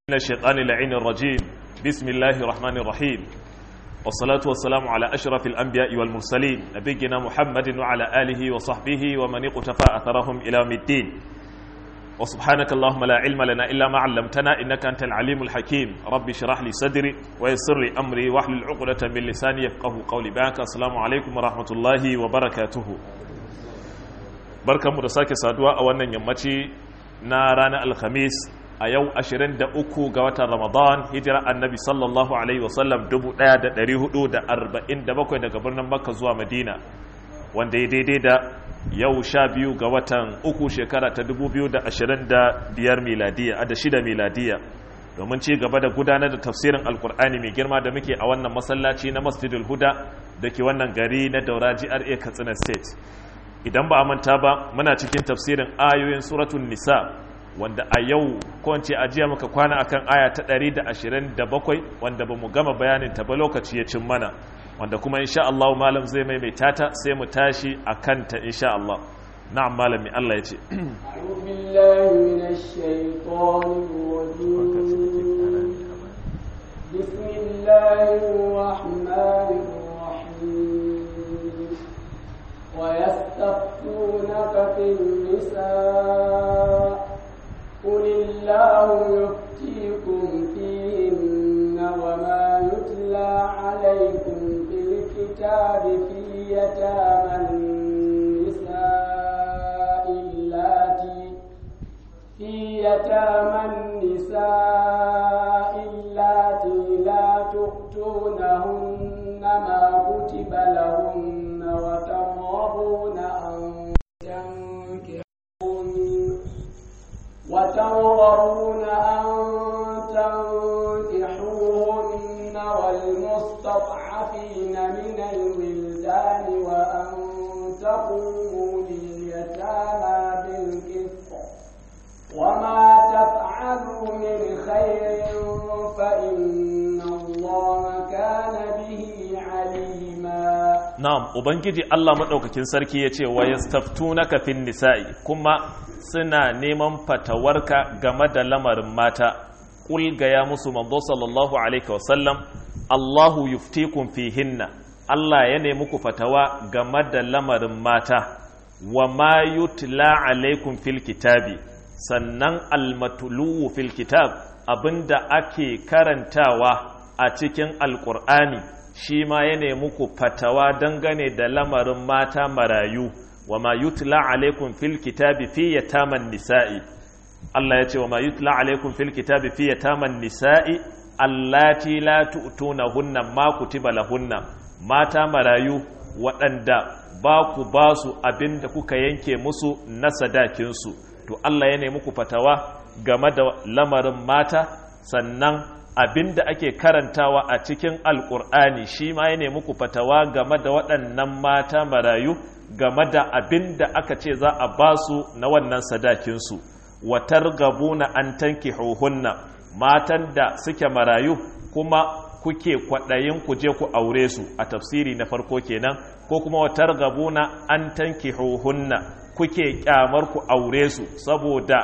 من الشيطان اللعين الرجيم بسم الله الرحمن الرحيم والصلاة والسلام على أشرف الأنبياء والمرسلين نبينا محمد وعلى آله وصحبه ومن اقتفى أثرهم إلى يوم الدين وسبحانك اللهم لا علم لنا إلا ما علمتنا إنك أنت العليم الحكيم ربي اشرح لي صدري ويسر لي أمري واحلل عقدة من لساني يفقه قولي باك السلام عليكم ورحمة الله وبركاته بركة مدساك سادوا أولا يمتي نارانا الخميس a yau 23 ga watan ramadan hijira annabi sallallahu alaihi wasallam 1447 daga birnin makka zuwa madina wanda ya daidai da yau 12 ga watan uku shekara ta 2025 miladiya a da shida miladiya domin ci gaba da gudanar da tafsirin alkur'ani mai girma da muke a wannan masallaci na masjidul huda da ke wannan gari na daura GRA katsina state idan ba a manta ba muna cikin tafsirin ayoyin suratun nisa wanda a yau kowace ajiya muka kwana akan aya ta 127 wanda ba mu gama bayanin ta ba lokaci ya cin mana wanda kuma insha Allah malam zai maimaita ta sai mu tashi a kanta insha Allah na'am malami Allah ya ce بسم الله الرحمن الرحيم ويستفتونك في النساء قل الله يفتيكم فيهن وما يتلى عليكم في الكتاب في يتامى النساء اللاتي في يتامى النساء اللاتي لا تؤتونهن ما كتب لهن وترغبون أن تنكحون وترغبون أن تنكحوهن والمستضعفين من الولدان وأن تقوموا لليتامى بالقسط وما تفعلوا من خير فإن الله كان به عليما na'am ubangiji Allah madaukakin sarki yace wa yastaftunaka fin nisa'i kuma suna neman fatawarka game da lamarin mata kul ga ya musu manzo sallallahu alaihi wasallam Allahu yuftikum fihinna Allah ya nemi ku fatawa game da lamarin mata wa ma yutla alaikum fil kitabi sannan almatluwu fil kitab abinda ake karantawa a cikin alqur'ani shi ma ya nemi ku fatawa dangane da lamarin mata marayu wa ma yutla alaikum fil kitabi fi yataman nisa'i Allah ya ce wa ma yutla alaikum fil kitabi fi yataman nisa'i allati la tu'tunahunna ma kutiba lahunna mata marayu waɗanda ba ku ba su abinda kuka yanke musu na sadakinsu to Allah ya nemi ku fatawa game da lamarin mata sannan abin da ake karantawa a cikin alkur'ani shi ma ya nemi ku fatawa game da waɗannan mata marayu game da abin da aka ce za a ba su na wannan sadakinsu watar gabuna an tanki hohunna matan da suke marayu kuma kuke kwaɗayin ku je ku aure su a tafsiri na farko kenan ko kuma watar gabuna an tanki hohunna kuke kyamar ku aure su saboda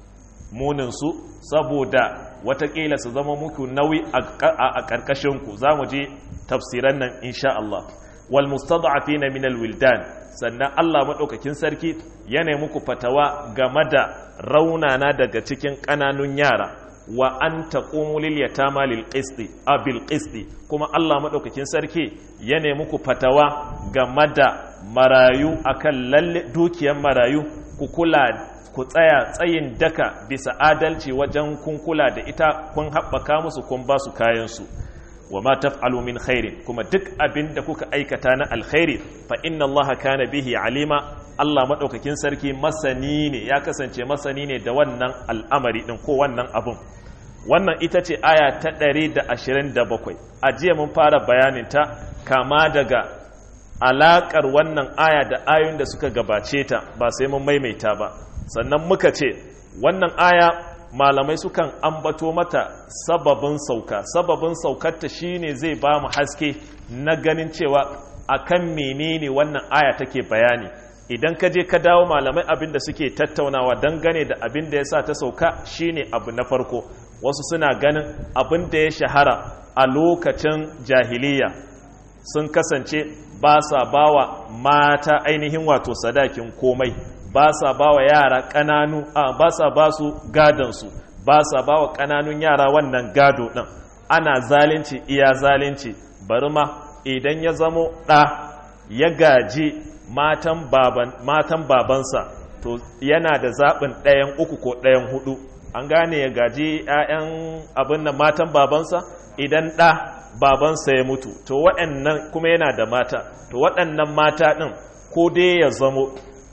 muninsu saboda watakila su zama muku nauyi a ƙarƙashinku za mu je tafsiran nan insha Allah wal mustad'afina min wildan sannan Allah madaukakin sarki ya nemi muku fatawa game da raunana daga cikin ƙananun yara wa an taqumu lil yatama lil qisti abil qisti kuma Allah madaukakin sarki ya nemi muku fatawa game da marayu akan lalle dukiyar marayu ku kula ku tsaya tsayin daka bisa adalci wajen kun kula da ita kun haɓaka musu kun ba su kayansu wa ma taf'alu min khairin kuma duk abin da kuka aikata na alkhairi fa inna allaha kana bihi alima Allah madaukakin sarki masani ne ya kasance masani ne da wannan al'amari din ko wannan abun wannan ita ce aya ta 127 a jiya mun fara bayanin ta kama daga alakar wannan aya da ayoyin da suka gabace ta ba sai mun maimaita ba sannan muka ce wannan aya malamai sukan ambato mata sababin sauka sababin saukarta shine zai ba mu haske na ganin cewa akan menene wannan aya take bayani idan ka je ka dawo malamai abin da suke tattaunawa dangane da abin da ya sa ta sauka shine abu na farko wasu suna ganin abin da ya shahara a lokacin jahiliya sun kasance ba sa bawa mata ainihin wato sadakin komai ba sa bawa yara ƙananu a ba sa ba su gadonsu ba sa bawa ƙananun yara wannan gado ɗin ana zalunci iya zalunci bari ma idan ya zamo ɗa ya gaji matan baban matan babansa to yana da zaɓin ɗayan uku ko ɗayan hudu an gane ya gaji 'ya'yan abin nan matan babansa idan ɗa babansa ya mutu to waɗannan kuma yana da mata to waɗannan mata ɗin ko dai ya zamo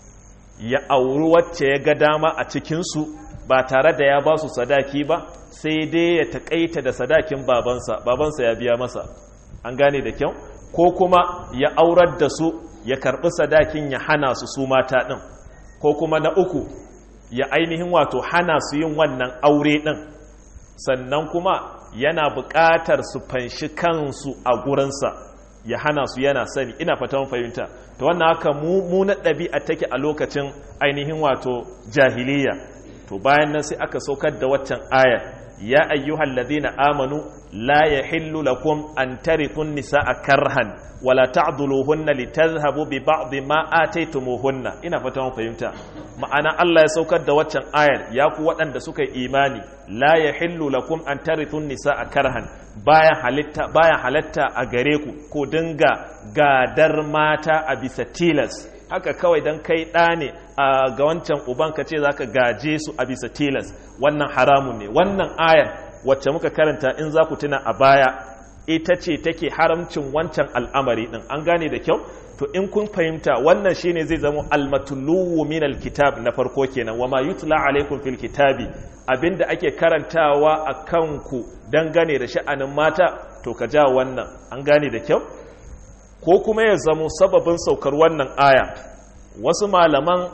ya auri wacce ya ga dama a cikinsu ba tare da ya ba su sadaki ba sai dai ya taƙaita da sadakin babansa babansa ya biya masa an gane da kyau ko kuma ya aurar da su ya karɓi sadakin ya hana su su mata ɗin ko kuma na uku ya ainihin wato hana su yin wannan aure ɗin sannan kuma yana buƙatar su fanshi kansu a gurinsa ya hana su yana sani ina fatan fahimta to wannan haka mu na ɗabi'a take a lokacin ainihin wato jahiliya to bayan nan sai aka saukar da waccan ayar ya ayyuhal ladina amanu la yahillu lakum an tarithun nisaa karhan wala ta'dhuluhunna litadhhabu bi ba'd ma ataytumuhunna ina fata mun fahimta ma'ana Allah ya saukar da waccan ayar ya ku waɗanda suka yi imani la yahillu lakum an tarithun nisaa karhan baya halitta baya halatta a gare ku ko dinga gadar mata a bisa tilas haka kawai dan kai ɗa ne ga wancan uban ka ce zaka gaje su a bisa tilas wannan haramun ne wannan ayar wacce muka karanta in za ku tuna a baya ita ce take haramcin wancan al'amari din an gane da kyau to in kun fahimta wannan shine zai zama almatuluwu min alkitab na farko kenan wama yutla alaikum fil kitabi abinda ake karantawa a kanku dangane da sha'anin mata to ka ja wannan an gane da kyau ko kuma ya zamo sababin saukar wannan aya wasu malaman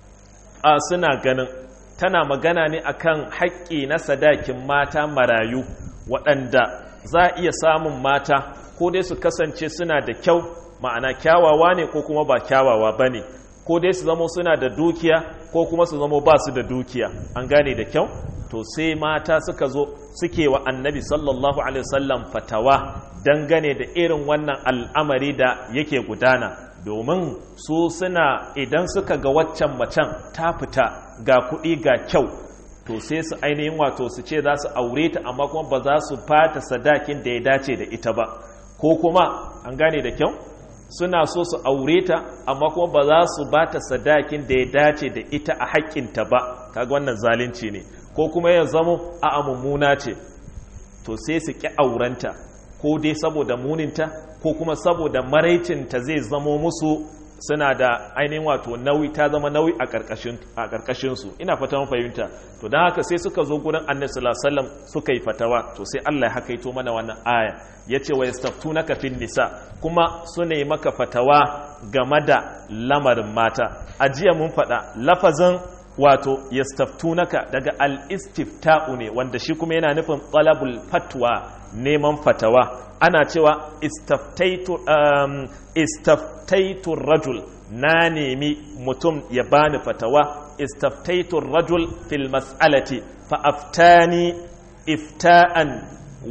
a suna ganin tana magana ne akan haƙƙi na sadakin mata marayu waɗanda za a iya samun mata ko dai su kasance suna da kyau ma'ana kyawawa ne ko kuma ba kyawawa ba ne ko dai su zamo suna da dukiya ko kuma su zamo ba su da dukiya an gane da kyau to sai mata suka zo suke wa annabi sallallahu alaihi wasallam fatawa dangane da irin wannan al'amari da yake gudana domin su suna idan suka ga waccan macen ta fita ga kuɗi ga kyau to sai su ainihin wato su ce za su aure ta amma kuma ba za su fata sadakin da ya dace da ita ba ko kuma an gane da kyau suna so su aure ta amma kuma ba za su bata sadakin da ya dace da ita a haƙƙinta ba kaga wannan zalunci ne ko kuma ya zamo a mummuna ce to sai su ƙi aurenta ko dai saboda muninta ko kuma saboda maraicinta zai zamo musu suna da ainihin wato nauyi ta zama nauyi a ƙarƙashinsu ina fata mun fahimta to don haka sai suka zo gurin annabi sallallahu alaihi wasallam suka yi fatawa to sai Allah ya hakaito mana wannan aya yace wa yastaftunaka fin nisa kuma su ne maka fatawa game da lamarin mata a jiya mun faɗa lafazin wato yastaftunaka daga al-istifta'u ne wanda shi kuma yana nufin talabul fatwa neman fatawa ana cewa istaftaitu um, istaftaitu rajul na nemi mutum ya bani fatawa istaftaitu rajul fil mas'alati fa aftani ifta'an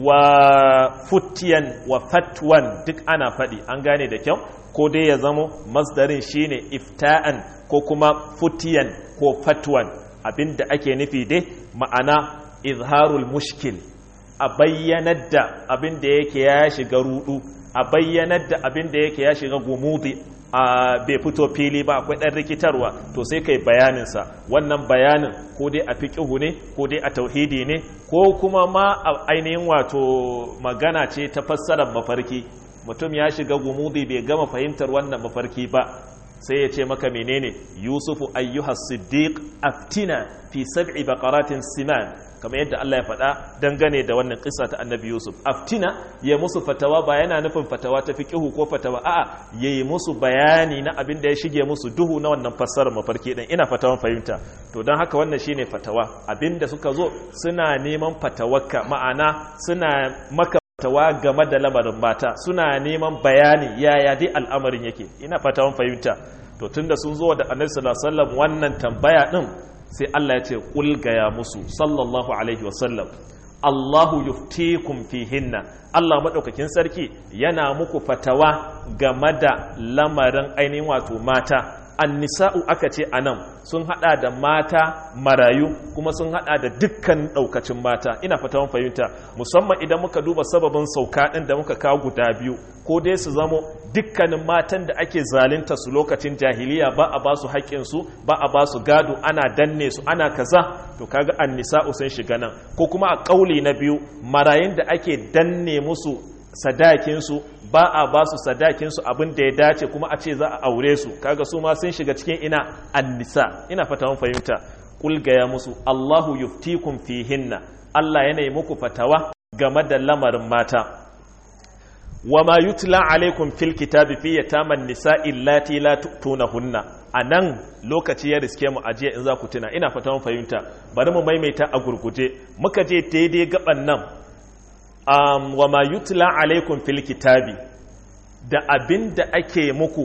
wa futiyan wa fatwan duk ana faɗi an gane da kyau ko dai ya zamo masdarin shine ifta'an ko kuma futiyan ko fatwan abinda ake nufi dai ma'ana izharul mushkil a bayyanar da abin da yake ya shiga rudu a bayyanar da abin da yake ya shiga gumudi a bai fito fili ba akwai ɗan rikitarwa to sai kai bayaninsa wannan bayanin ko dai a fiƙihu ne ko dai a tauhidi ne ko kuma ma a ainihin wato magana ce ta fassarar mafarki mutum ya shiga gumudi bai gama fahimtar wannan mafarki ba sai ya ce maka menene yusufu ayyuhas siddiq aftina fi sab'i baqaratin siman kamar yadda Allah ya faɗa dangane da wannan kisa ta annabi Yusuf aftina ya musu fatawa ba yana nufin fatawa ta fiqihu ko fatawa a'a yayi musu bayani na abin da ya shige musu duhu na wannan fassarar mafarki din ina fatawan fahimta to don haka wannan shine fatawa abinda suka zo suna neman fatawarka ma'ana suna maka fatawa game da lamarin mata suna neman bayani yaya dai al'amarin yake ina fatawan fahimta to tunda sun zo da annabi sallallahu alaihi wasallam wannan tambaya din sai Allah ya ce ƙulgaya musu sallallahu alaihi wasallam Allahu yuftikum fihinna Allah maɗaukakin sarki yana muku fatawa game da lamarin ainihin wato mata annisa'u aka ce anan sun hada da mata marayu kuma sun hada da dukkan daukacin mata ina fata mun fahimta musamman idan muka duba sababin sauka din da muka kawo guda biyu ko dai su zamo dukkanin matan da ake zalunta su lokacin jahiliya ba a ba su haƙƙin su ba a ba su gado ana danne su ana kaza to kaga annisa'u sun shiga nan ko kuma a kauli na biyu marayun da ake danne musu sadakinsu ba a ba su sadakinsu abin da ya dace kuma a ce za a aure su kaga su ma sun shiga cikin ina annisa ina fata mun fahimta kul gaya musu Allahu yuftikum fihinna Allah yana yi muku fatawa game da lamarin mata wa ma yutla alaikum fil kitabi fi yataman nisa'i allati la tu'tunahunna anan lokaci ya riske mu ajiya in za ku tuna ina fata mun fahimta bari mu maimaita a gurguje muka je daidai gaban nan um, wa ma yutla alaikum fil kitabi da abin da ake muku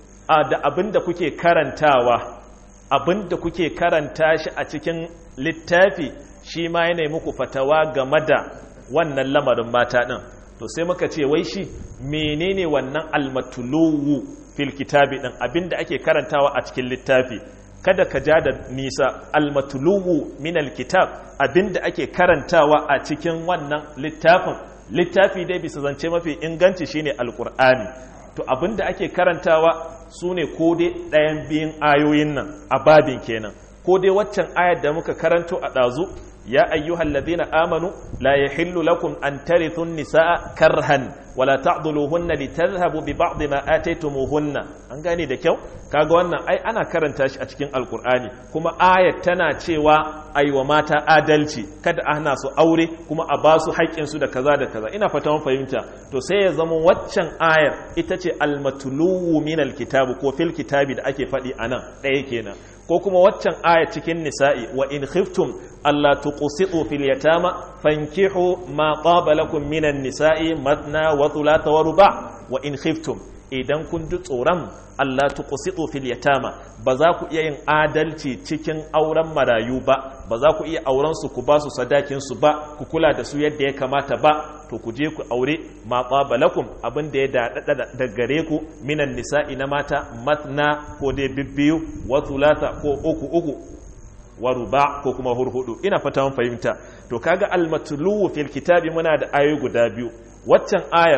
a da abin da kuke karantawa abin da kuke karanta shi a cikin littafi shi ma yana muku fatawa game da wannan lamarin mata ɗin to sai muka ce wai shi menene wannan almatuluwu fil kitabi ɗin abin da ake karantawa a cikin littafi kada ka ja da nisa almatuluwu min alkitab abinda ake karantawa a cikin wannan littafin littafi dai bisa zance mafi inganci shine alkur'ani to abinda ake karantawa su ne ko dai ɗayan biyun ayoyin nan a babin kenan ko dai waccan ayar da muka karanto a ɗazu ya ayyuhal ladina amanu la yahillu lakum an tarithun nisaa karhan wala ta'dhuluhunna litadhhabu bi ba'd ma ataytumuhunna an gane da kyau kaga wannan ai ana karanta shi a cikin alkur'ani kuma ayat tana cewa aiwa mata adalci kada a hana su aure kuma a ba su haƙƙin su da kaza da kaza ina fata mun fahimta to sai ya zama waccan ayar ita ce almatluwu min alkitabi ko fil kitabi da ake faɗi anan ɗaya kenan ko kuma waccan aya cikin nisa'i wa in khiftum alla tuqsitu fil yatama fankihu ma taba lakum minan nisa'i matna wa thulatha wa ruba wa in khiftum idan kun ji tsoron Allah tuqsitu fil yatama ba za ku iya yin adalci cikin auren marayu ba ba za ku iya auren su ku ba su sadakin su ba ku kula da su yadda ya kamata ba to ku je ku aure ma taba lakum abin da ya dada da gare ku minan nisa'i na mata matna ko dai bibbiyu wa thulatha ko uku uku wa ruba ko kuma hurhudu ina fata mun fahimta to kaga almatluwu fil kitabi muna da ayoyi guda biyu waccan ayar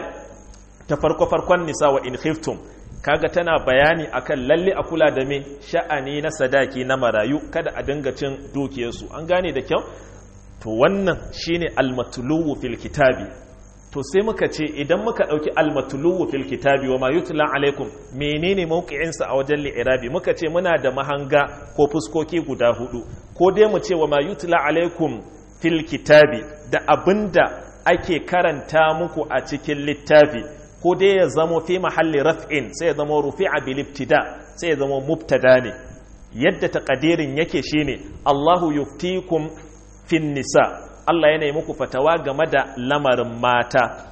ta farko farkon nisa wa in khiftum kaga tana bayani akan lalle a kula da me sha'ani na sadaki na marayu kada a dinga cin dukiyarsu an gane da kyau to wannan shine almatluwu fil kitabi to sai muka ce idan muka dauki almatluwu fil kitabi wa ma yutla alaikum menene mawqi'in sa a wajen li'irabi muka ce muna da mahanga ko fuskoki guda hudu ko dai mu ce wa ma yutla alaikum fil kitabi da abinda ake karanta muku a cikin littafi ko dai ya zamo fi mahalli raf'in sai ya zamo rufi'a bil ibtida sai ya zamo mubtada ne yadda taqdirin yake shine Allahu yuftikum fin nisa Allah yana yi muku fatawa game da lamarin mata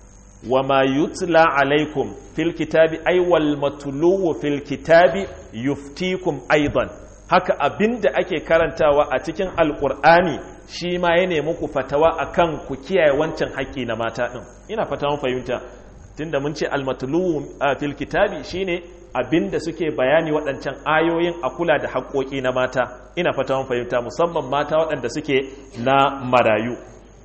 wa ma yutla alaikum fil kitabi ay wal matluwu fil kitabi yuftikum aidan haka abinda ake karantawa a cikin alqur'ani shi ma yana muku fatawa akan ku kiyaye wancan haƙƙi na mata din ina fata mun fahimta tunda mun ce almatluwu fil kitabi shine abinda suke bayani waɗancan ayoyin a kula da haƙoƙi na mata ina fata mun fahimta musamman mata waɗanda suke na marayu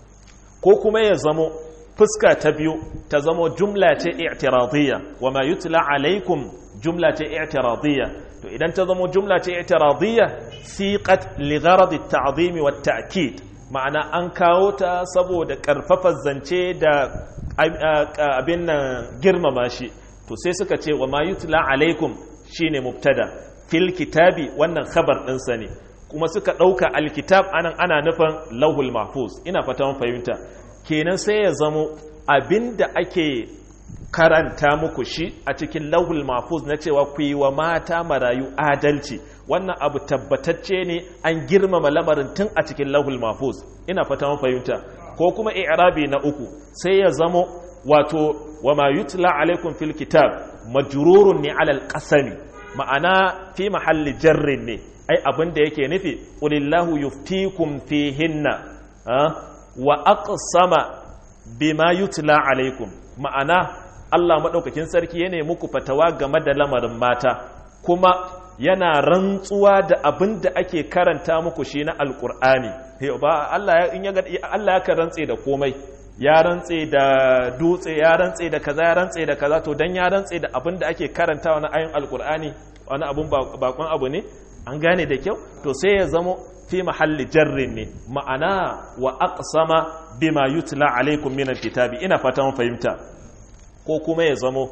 ko kuma ya zamo fuska ta biyu ta zamo jumla ce i'tiradiyya wa ma yutla alaikum jumla ce i'tiradiyya to idan ta zamo jumla ce i'tiradiyya siqat li gharad at-ta'zim wa at-ta'kid ma'ana an kawo ta saboda karfafa zance da abin nan girmama shi to sai suka ce wa ma yutla alaikum shine mubtada fil kitabi wannan khabar ɗinsa ne kuma suka ɗauka alkitab anan ana nufin lauhul mahfuz ina fata mun fahimta kenan sai ya zamo abinda ake karanta muku shi a cikin lauhul mahfuz na cewa ku yi wa mata marayu adalci wannan abu tabbatacce ne an girmama lamarin tun a cikin lauhul mahfuz ina fata mun fahimta ko kuma i'rabi na uku sai ya zamo wato wa ma yutla alaikum fil kitab majrurun ne alal qasami ma'ana fi mahalli jarrin ne ai abin da yake nufi qulillahu yuftikum fihinna wa aqsama bima yutla alaikum ma'ana Allah madaukakin sarki yana muku fatawa game da lamarin mata kuma yana rantsuwa da abin da ake karanta muku shi na alkur'ani ba Allah ya in ya Allah ya rantse da komai ya rantse da dutse ya rantse da kaza ya rantse da kaza to dan ya rantse da abin da ake karantawa na ayin alkur'ani wani abun bakon abu ne an gane da kyau to sai ya zamo fi mahalli jarrin ne ma'ana wa aqsama bima yutla alaikum min alkitabi ina fatan fahimta ko kuma ya zamo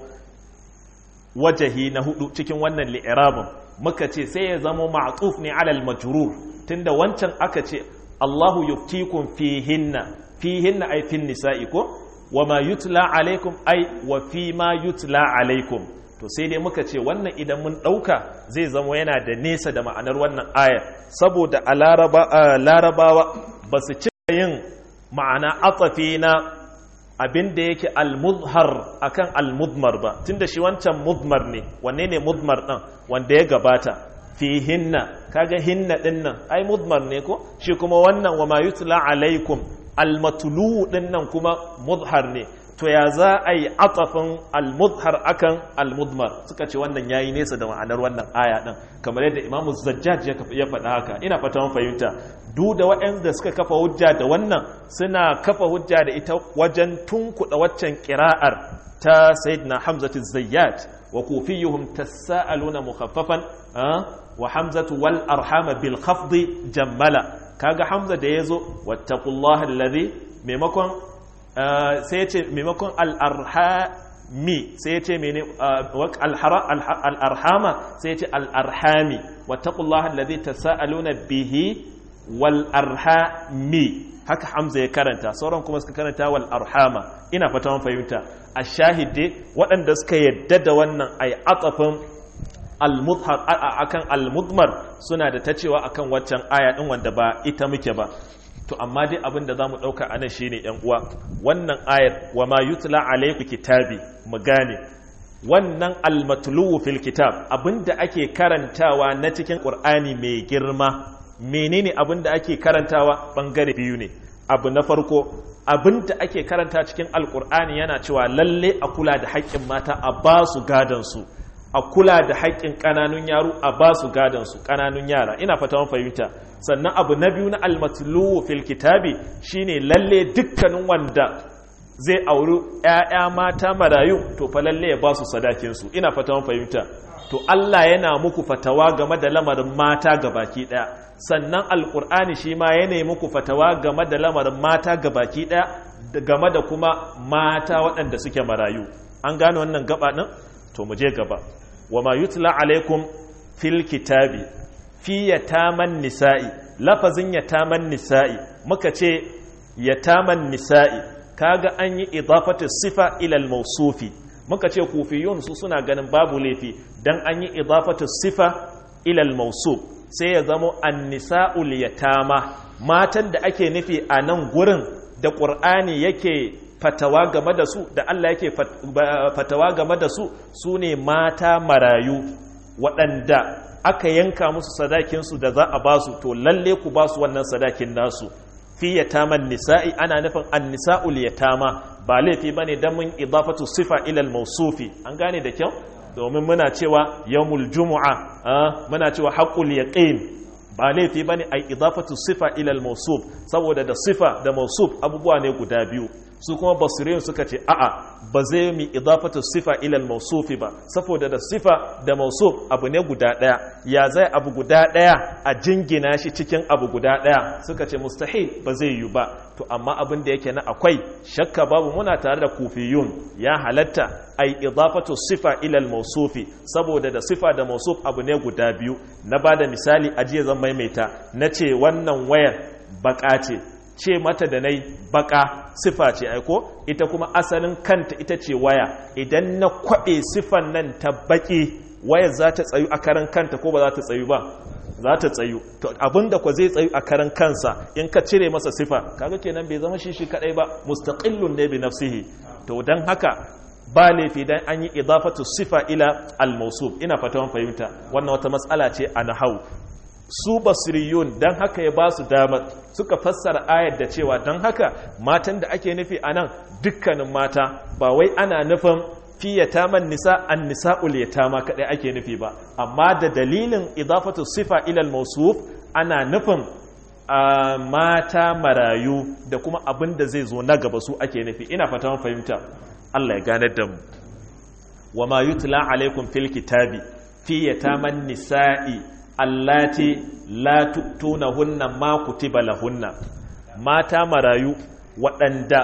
wajahi na hudu cikin wannan li'irabin muka ce sai ya zamo ma'tuf ne alal majrur tunda wancan aka ce Allahu yuftikum fihinna fihinna ay fin nisa'i ko wa ma yutla alaikum ay wa fi ma yutla alaikum to sai dai muka ce wannan idan mun ɗauka zai zama yana da nesa da ma'anar wannan ayar saboda a larabawa ba su cika yin ma'ana atsafi na abin da yake almuzhar akan almudmar ba tunda shi wancan mudmar ne wanne ne mudmar ɗin wanda ya gabata fi hinna kaga hinna ɗin nan ai mudmar ne ko shi kuma wannan wa ma yutla alaikum almatulu ɗin nan kuma muzhar ne to ya za a yi atafin almudhar akan almudmar suka ce wannan yayi nesa da ma'anar wannan aya din kamar yadda imamu zajjaj ya faɗa haka ina fata mun fahimta duk da waɗanda suka kafa hujja da wannan suna kafa hujja da ita wajen tunkuɗa waccan ƙira'ar ta sayyidina hamzatu zayyat wa kufiyuhum tasaaluna mukhaffafan wa hamzatu wal arhama bil khafdi jammala kaga hamza da yazo wattaqullaha alladhi maimakon sai ce maimakon al'arhami sai ce mene al'arhama sai ce al'arhami wataƙullah alladhi tasa'aluna bihi wal arhami haka hamza ya karanta sauran kuma suka karanta wal arhama ina fata mun fahimta a shahide waɗanda suka yadda da wannan ai atafin al-mudhar akan al-mudmar suna da ta cewa akan waccan aya din wanda ba ita muke ba to amma dai abin da za mu ɗauka a nan shine ‘yan uwa wannan ayar wa ma yutla alaiku kitabi mu gane wannan almatuluwu fil kitab abin da ake karantawa na cikin ƙur'ani mai girma menene abin da ake karantawa ɓangare biyu ne abu na farko abin da ake karanta cikin alƙur'ani yana cewa lalle a kula da haƙƙin mata a ba su gadansu a kula da haƙƙin ƙananun yaro a ba su gadansu ƙananun yara ina fata mun fahimta sannan abu na biyu na almatluwu fil kitabi shine lalle dukkanin wanda zai auri ƴaƴa mata marayu to fa lalle ya ba su sadakin su ina fata mun fahimta to Allah yana muku fatawa game da lamarin mata gabaki daya sannan alqur'ani shi ma yana muku fatawa game da lamarin mata gabaki daya game da kuma mata waɗanda suke marayu an gane wannan gaba din to mu je gaba wa ma yutla alaikum fil kitabi fi yataman nisa'i lafazin yataman nisa'i muka ce yataman nisa'i kaga an yi idafatu sifa ila al-mawsufi muka ce kufiyun su suna ganin babu laifi dan an yi idafatu sifa ila al-mawsuf sai ya zamo an-nisa'ul yatama matan da ake nufi a nan gurin da qur'ani yake fatawa game da su da Allah yake fatawa game da su su ne mata marayu waɗanda aka yanka musu sadakinsu da za a ba su to lalle ku ba su wannan sadakin nasu fi yataman nisa'i ana nufin an nisa'ul yatama ba laifi bane dan mun idafatu sifa ila al-mawsufi an gane da kyau domin muna cewa yawmul jumu'a muna cewa haqqul yaqin ba laifi bane ai idafatu sifa ila al-mawsuf saboda da sifa da mawsuf abubuwa ne guda biyu su kuma basirin suka ce a'a ba zai mi idafatu sifa ilal mausufi ba saboda da sifa da mausuf abu ne guda daya ya zai abu guda daya a jingina shi cikin abu guda daya suka ce mustahil ba zai yi ba to amma abin da yake na akwai shakka babu muna tare da kufiyun ya halatta ai idafatu sifa ilal mausufi saboda da sifa da mausuf abu ne guda biyu na bada misali a jiya zan maimaita na ce wannan wayar baka ce ce mata da nai baka sifa ce aiko ita kuma asalin kanta ita ce waya idan na kwaɓe sifan nan ta baki wayar za ta tsayu a karan kanta ko ba za ta tsayu ba za ta tsayu to abinda kwa zai tsayu a karan kansa in ka cire masa sifa kaga kenan bai zama shi shi kadai ba mustaqillun ne bi nafsihi to dan haka ba laifi dan an yi idafatu sifa ila al-mawsuf ina fata mun fahimta wannan wata matsala ce a nahau su basiriyun don haka ya ba su damar suka fassara ayar da cewa don haka matan da ake nufi a nan dukkanin mata ba wai ana nufin fi yataman nisa an nisa'ul yatama kadai ake nufi ba amma da dalilin idafatu sifa ilal mausuf ana nufin mata marayu da kuma abin da zai zo na gaba su ake nufi ina fata fahimta Allah ya ganar da mu wa ma yutla alaikum fil kitabi fi yataman nisa'i allati la tu'tunahunna ma kutiba lahunna mata marayu waɗanda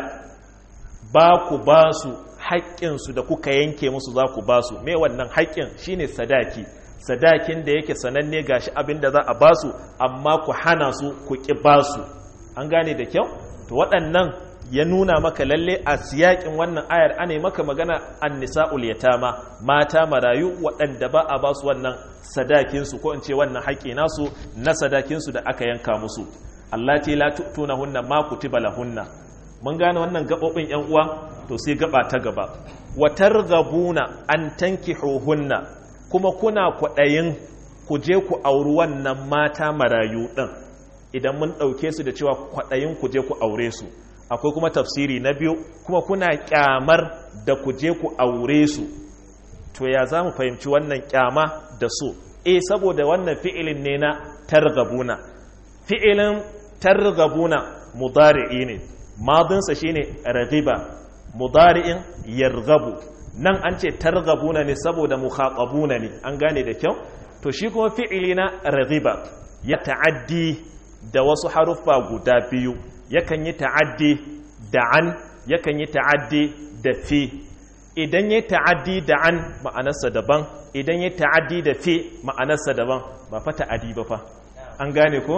ba ku ba su haƙƙinsu da kuka yanke musu za ku ba su me wannan haƙƙin shine sadaki sadakin da yake sananne gashi abin da za a ba su amma ku hana su ku ƙi ba su an gane da kyau to waɗannan ya nuna maka lalle a siyakin wannan ayar ana maka magana an nisa'ul yatama mata marayu waɗanda ba a ba su wannan sadakinsu ko in ce wannan haƙƙi nasu na sadakinsu da aka yanka musu allati la tu'tunahunna ma kutiba lahunna mun gane wannan gabobin yan uwa to sai gaba ta gaba wa targhabuna an tankihuhunna kuma kuna kwaɗayin ku je ku auri wannan mata marayu ɗin idan mun ɗauke su da cewa kwaɗayin ku je ku aure su akwai kuma tafsiri na biyu kuma kuna ƙyamar da ku je ku aure su to ya za mu fahimci wannan ƙyama da so e saboda wannan fi'ilin ne na targabuna fi'ilin targabuna mudari'i ne madinsa shine raghiba mudari'in yarghabu nan an ce targabuna ne saboda mukhatabuna ne an gane da kyau to shi kuma fi'ili na raghiba ya ta'addi da wasu haruffa guda biyu yakan yi ta'addi da an yakan yi ta'addi da fi idan ya ta'addi da an ma'anarsa daban idan ya ta'addi da fi ma'anarsa daban ba fa ta'addi ba fa an gane ko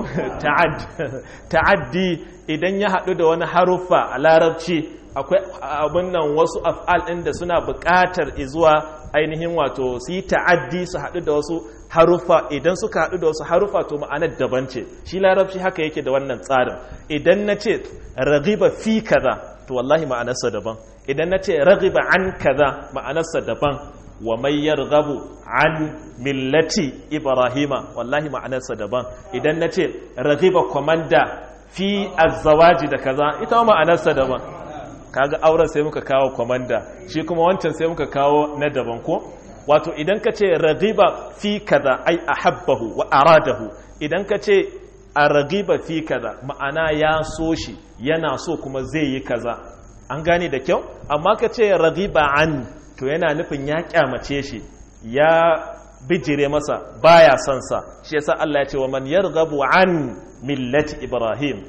ta'addi idan ya haɗu da wani haruffa a larabci akwai abin nan wasu af'al ɗin da suna buƙatar zuwa ainihin wato su yi ta'addi su haɗu da wasu haruffa idan suka haɗu da wasu haruffa to ma'anar daban ce shi larabci haka yake da wannan tsarin idan na ce ragiba fi kaza to wallahi ma'anarsa daban idan na ce ragiba an kaza ma'anarsa daban wa mai yarghabu an millati ibrahima wallahi ma'anarsa daban idan na ce ragiba komanda fi azzawaji da kaza ita ma'anarsa daban kaga auren sai muka kawo komanda shi kuma wancan sai muka kawo na daban ko wato idan ka ce ragiba fi kaza ai ahabbahu wa aradahu idan ka ce a ragiba fi kaza ma'ana ya so shi yana so kuma zai yi kaza an gane da kyau amma ka ce ragiba an to yana nufin ya kyamace shi ya bijire masa baya son sa shi yasa Allah ya ce wa man yarghabu an millati ibrahim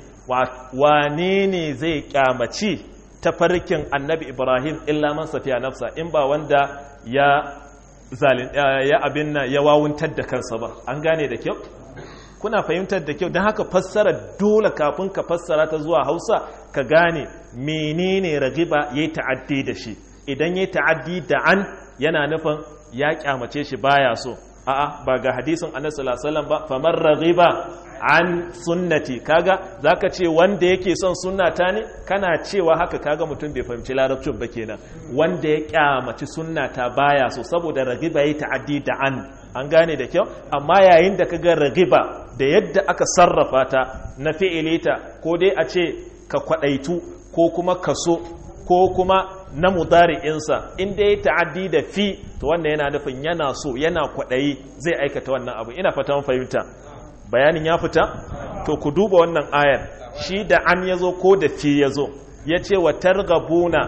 wane ne zai kyamaci tafarkin annabi ibrahim illa man safiya nafsa in ba wanda ya zalin ya abin nan ya wawuntar da kansa ba an gane da kyau kuna fahimtar da kyau don haka fassara dole kafin ka fassara ta zuwa hausa ka gane menene ragiba ya yi ta'addi da shi idan ya yi ta'addi da an yana nufin ya kyamace shi baya so a'a ba ga hadisin annabi sallallahu alaihi wasallam ba famar ragiba an sunnati kaga zaka ce wanda yake son sunnata ne kana cewa haka kaga mutum bai fahimci larabcin ba kenan wanda ya kyamaci sunnata baya so saboda ragiba yi ta'addi da an an gane da kyau amma yayin da kaga ragiba da yadda aka sarrafa ta na fi'ilita ko dai a ce ka kwadaitu ko kuma kaso ko kuma na mudari'insa inda ya ta'addi da fi to wannan yana nufin yana so yana kwadayi zai aikata wannan abu ina fata fahimta bayanin ya fita to ku duba wannan ayar shi da an yazo ko da fi yazo yace wa targabuna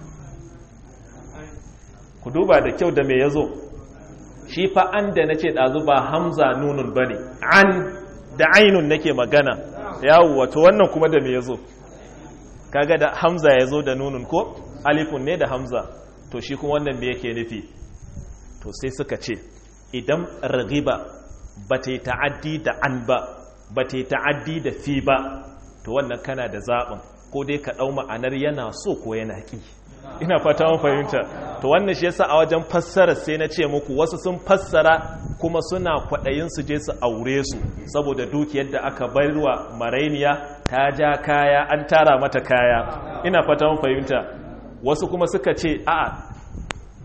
ku duba da kyau da me yazo shi fa an da nace dazu ba hamza nunun bane an da ainun nake magana yawo wato wannan kuma da me yazo kaga da hamza yazo da nunun ko alifun ne da hamza to shi kuma wannan me yake nufi to sai suka ce idan ragiba ba ta yi ta'addi da an ba ba ta yi ta'addi da fi ba to wannan kana da zaɓin ko dai ka ɗau ma'anar yana so ko yana ƙi ina fata mun fahimta to wannan shi yasa a wajen fassara sai na ce muku wasu sun fassara kuma suna kwaɗayin su je su aure su saboda dukiyar da aka barwa marainiya ta ja kaya an tara mata kaya ina fata mun fahimta wasu kuma suka ce a'a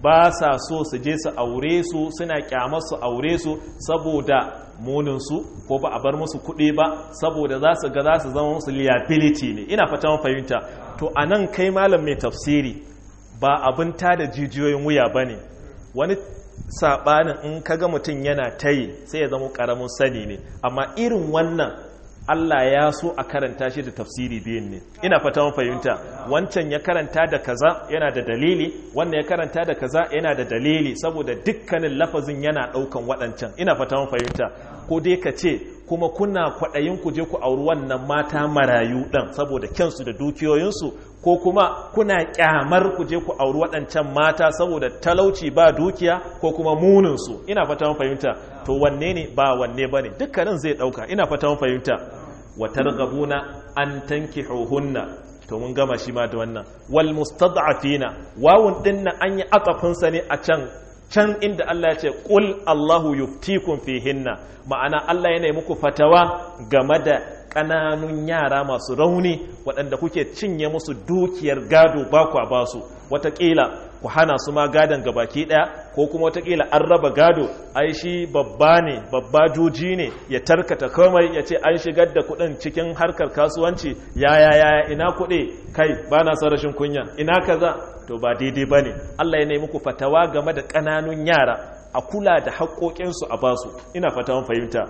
ba sa so su je su aure su suna kyamar su aure su saboda muninsu ko ba a bar musu kuɗi ba saboda za su ga za su zama musu liability ne ina fata fahimta to a nan kai malam mai tafsiri ba abin ta da jijiyoyin wuya ba ne wani saɓanin in kaga mutum yana tayi sai ya zama ƙaramin sani ne amma irin wannan Allah ya so a karanta shi da tafsiri biyun ne ina fata mun fahimta wancan ya karanta da kaza yana da dalili wannan ya karanta da kaza yana da dalili saboda dukkanin lafazin yana daukan waɗancan ina fata mun fahimta ko dai ka ce kuma kuna kwaɗayin ku je ku auri wannan mata marayu ɗan saboda kyansu da dukiyoyinsu ko kuma kuna kyamar ku je ku auri waɗancan mata saboda talauci ba dukiya ko kuma muninsu ina fata mun fahimta to wanne ne ba wanne bane dukkanin zai ɗauka ina fata mun fahimta wa targhabuna an tankihuhunna to mun gama shi ma da wannan wal mustad'afina wawun din nan an yi akafin sa ne a can can inda Allah ya ce qul Allahu yuftikum fihinna ma'ana Allah yana yi muku fatawa game da ƙananun yara masu rauni waɗanda kuke cinye musu dukiyar gado ba kwa ba su wataƙila ku hana su ma gadon gabaki ɗaya ko kuma wataƙila an raba gado ai shi babba ne babba juji ne ya tarkata komai ya ce an shigar da kuɗin cikin harkar kasuwanci yaya yaya ina kuɗi kai ba na son rashin kunya ina kaza to ba daidai ba ne allah ya nemi ku fatawa game da ƙananun yara a kula da haƙoƙinsu a basu ina fata fahimta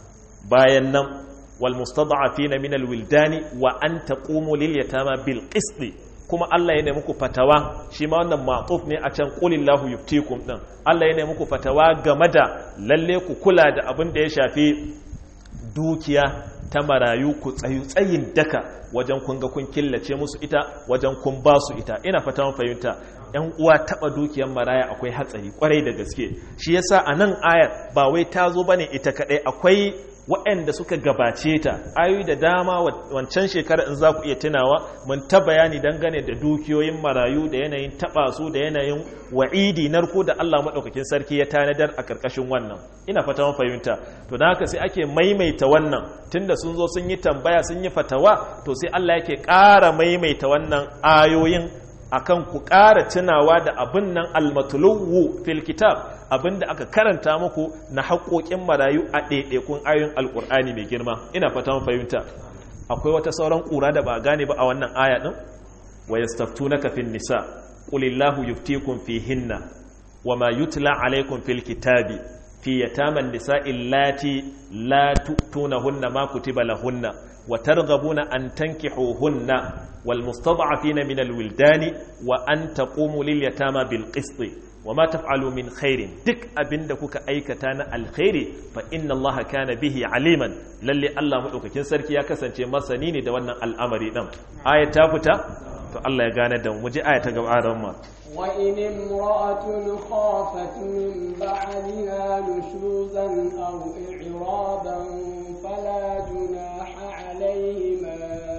bayan nan والمستضعفين من الولدان وأن تقوموا لليتامى بالقسط kuma Allah ya nemi ku fatawa shi ma wannan ma'tuf ne a can qulillahu yuftikum din Allah ya nemi ku fatawa game da lalle ku kula da abin da ya shafi dukiya ta marayu ku tsayu tsayin daka wajen kun ga kun killace musu ita wajen kun ba su ita ina fata mun fahimta yan uwa taba dukiyar maraya akwai hatsari kwarai da gaske shi yasa a nan ayar ba wai ta zo bane ita kadai akwai waɗanda suka gabace ta ayoyi da dama wancan shekara in za ku iya tunawa mun ta bayani dangane da dukiyoyin marayu da yanayin taɓa su da yanayin wa'idi narko da Allah maɗaukakin sarki ya tanadar a ƙarƙashin wannan ina fata mun fahimta to da haka sai ake maimaita wannan tunda sun zo sun yi tambaya sun yi fatawa to sai Allah yake ƙara maimaita wannan ayoyin akan ku ƙara tunawa da abin nan almatuluwu fil kitab abin da aka karanta muku na haƙoƙin marayu a ɗaiɗaikun ayoyin alƙur'ani mai girma ina fata fahimta akwai wata sauran ƙura da ba gane ba a wannan aya ɗin wa yastaftunaka fin nisa qulillahu yuftikum fihinna wa ma yutla alaykum fil kitabi fi yataman nisa illati la tu'tunahunna ma kutiba lahunna wa targhabuna an tankihuhunna والمستضعفين من الولدان وأن تقوموا لليتامى بالقسط وما تفعلوا من خير دك أبن دكوك أي كتان الخير فإن الله كان به عليما للي الله مدوك كنسر كي يكسن شيء مسنيني دوانا الأمر نم آية تافتا فالله يغانا دم مجي آية تقب آدم وإن امرأة خافت من بعدها نشوزا أو إعراضا فلا جناح عليهما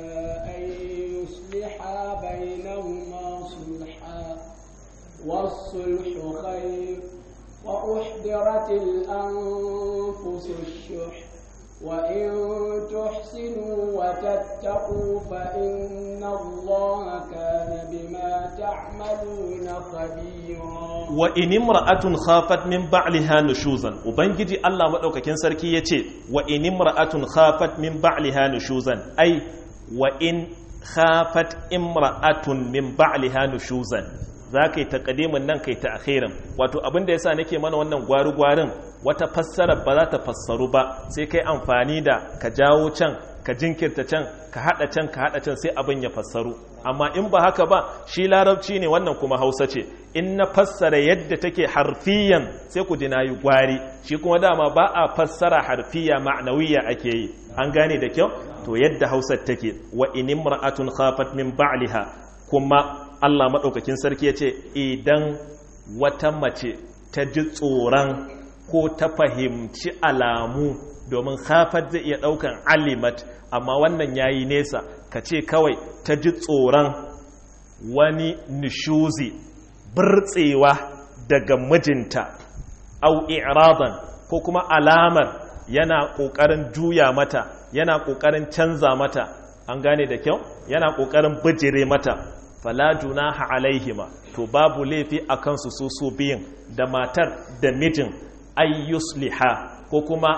يصلحا بينهما صلحا والصلح خير وأحضرت الأنفس الشح وإن تحسنوا وتتقوا فإن الله كان بما تعملون خبيرا وإن امرأة خافت من بعلها نشوزا وبنجي الله مدوكاكين سركي يتي وإن امرأة خافت من بعلها نشوزا أي وإن khafat imra'atun min ba'liha nushuzan za ka yi taƙadimin nan kai ta akhirin wato abin da yasa nake mana wannan gwari-gwarin wata fassara ba za ta fassaru ba sai kai amfani da ka jawo can ka jinkirta can ka haɗa can ka haɗa can sai abin ya fassaru amma in ba haka ba shi larabci ne wannan kuma hausa ce in na fassara yadda take harfiyan sai ku ji na yi gwari shi kuma dama ba a fassara harfiya ma'anawiya ake yi an gane da kyau to yadda hausar take wa in imra'atun khafat min ba'liha kuma Allah madaukakin sarki yace idan wata mace ta ji tsoron ko ta fahimci alamu domin khafat zai iya daukan alimat amma wannan yayi nesa ka ce kawai ta ji tsoron wani nishuzi birtsewa daga mijinta au i'radan ko kuma alamar yana ƙoƙarin juya mata yana ƙoƙarin canza mata an gane da kyau yana ƙoƙarin bijire mata fala junaha alaihima to babu laifi a kansu su su biyun da matar da mijin ayyusliha ko kuma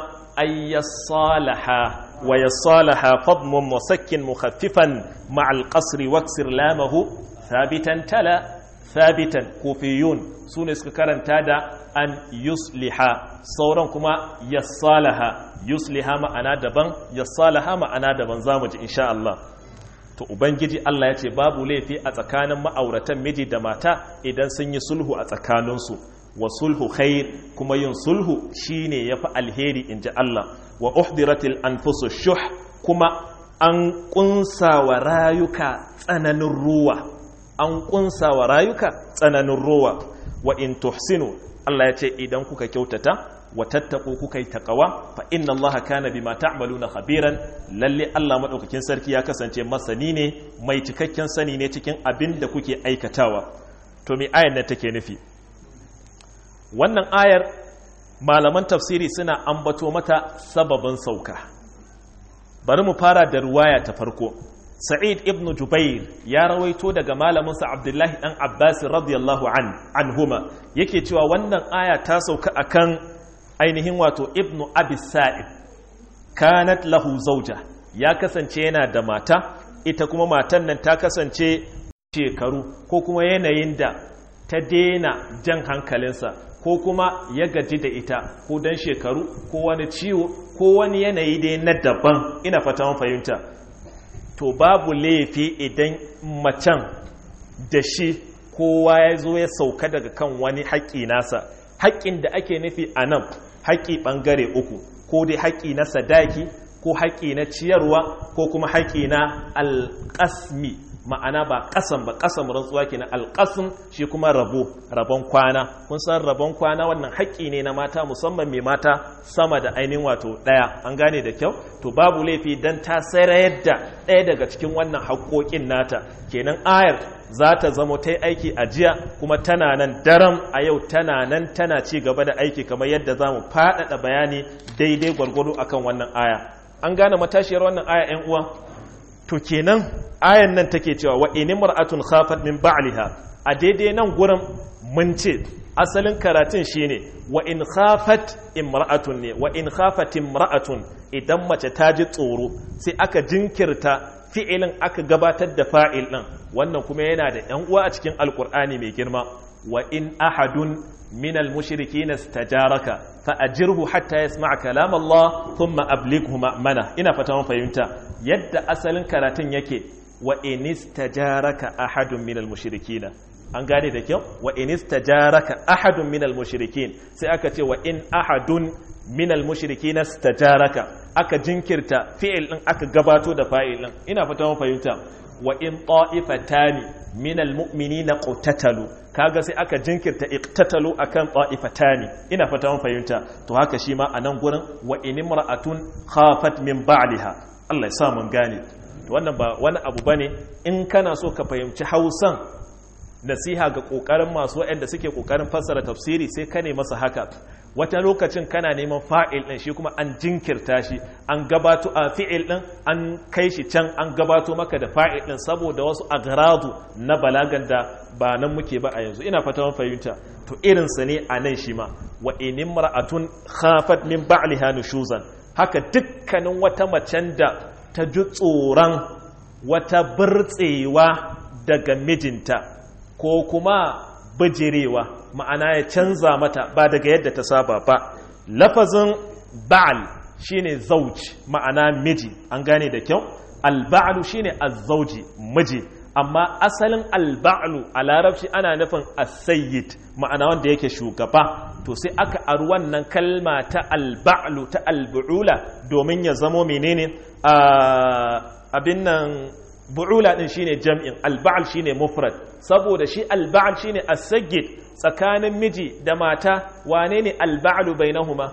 ayyasalaha wa yasalaha fadmun musakkin mukhaffifan ma'al qasri waksir lamahu thabitan tala thabitan kufiyun su ne suka karanta da an yusliha sauran kuma yassalaha yusliha ma'ana daban yassalaha ma'ana daban zamu ji insha Allah to ubangiji Allah ya ce babu laifi a tsakanin ma'auratan miji da mata idan sun yi sulhu a tsakaninsu wa sulhu khair kuma yin sulhu shine yafi alheri inji Allah wa uhdiratil anfusu shuh kuma an kunsa wa rayuka tsananin ruwa an kunsa wa rayuka tsananin ruwa wa in tuhsinu Allah ya ce idan kuka kyautata wa tattaku kuka yi taqawa fa inna Allah kana bima ta'maluna khabiran lalle Allah madaukakin sarki ya kasance masani ne mai cikakken sani ne cikin abin da kuke aikatawa to me ayar nan take nufi wannan ayar malaman tafsiri suna ambato mata sababin sauka bari mu fara da ruwaya ta farko sa'id ibn jubair ya rawaito daga malaminsa abdullahi dan abbas radiyallahu an anhuma yake cewa wannan aya ta sauka akan ainihin wato ibn abi sa'id kanat lahu zauja ya kasance yana da mata ita kuma matan nan ta kasance shekaru ko kuma yanayin da ta daina jan hankalinsa ko kuma ya gaji da ita ko dan shekaru ko wani ciwo ko wani yanayi dai na daban ina fata mun fahimta to babu laifi idan macen da shi kowa ya zo ya sauka daga kan wani haƙƙi nasa haƙƙin da ake nufi a nan haƙƙi ɓangare uku ko dai haƙƙi na sadaki ko haƙƙi na ciyarwa ko kuma haƙƙi na alƙasmi ma'ana ba ƙasan ba ƙasan rantsuwa ke na alƙasin shi kuma rabo rabon kwana kun san rabon kwana wannan haƙƙi ne na mata musamman mai mata sama da ainihin wato ɗaya an gane da kyau to babu laifi don ta sayar da ɗaya daga cikin wannan haƙƙoƙin nata kenan ayar za ta zamo ta yi aiki a jiya kuma tana nan daram a yau tana nan tana ci gaba da aiki kamar yadda za mu faɗaɗa bayani daidai gwargwado akan wannan aya an gane matashiyar wannan aya 'yan uwa to kenan ayan nan take cewa wa in mar'atun khafat min ba'liha a daidai nan gurin mun ce asalin karatun shine wa in khafat imra'atun ne wa in khafat imra'atun idan mace ta ji tsoro sai aka jinkirta fi'ilin aka gabatar da fa'il din wannan kuma yana da yan uwa a cikin alkur'ani mai girma wa in ahadun min al-mushrikin istajaraka fa ajirhu hatta yasma' kalam Allah thumma ablighu ma'mana ina fata mun fahimta yadda asalin karatun yake wa in istajaraka ahadun min al-mushrikin an gane da kyau wa in istajaraka ahadun min al-mushrikin sai aka ce wa in ahadun min al-mushrikin istajaraka aka jinkirta fi'il din aka gabato da fa'il din ina fata mun fahimta wa in ta'ifatani min al-mu'minina qatatalu kaga sai aka jinkirta iqtatalu akan ta'ifatani ina fata mun fahimta to haka shi ma anan gurin wa in imra'atun khafat min ba'liha Allah ya sa mun gane wannan ba wani abu bane in kana so ka fahimci Hausan nasiha ga kokarin masu waɗanda suke kokarin fassara tafsiri sai ka ne masa haka wata lokacin kana neman fa'il ɗin shi kuma an jinkirta shi an gabato a fi'il ɗin an kai shi can an gabato maka da fa'il ɗin saboda wasu agradu na balagan da ba nan muke ba a yanzu ina fata mun fahimta to irinsa ne a nan shi ma wa inin mar'atun khafat min ba'liha nushuzan haka dukkanin wata macen da ta ji tsoron wata burtsewa daga mijinta ko kuma bijirewa ma'ana ya canza mata ba daga yadda ta saba ba lafazin ba'al shine zauj ma'ana miji an gane da kyau alba'alu shine azzauji miji amma asalin alba'alu a larabci ana nufin asayyid ma'ana wanda yake shugaba to sai aka aru wannan kalma ta alba'alu ta albu'ula domin ya zamo menene abin nan bu'ula din shine jam'in alba'al shine mufrad saboda shi alba'al shine as-sayyid tsakanin miji da mata wane ne alba'alu bainahuma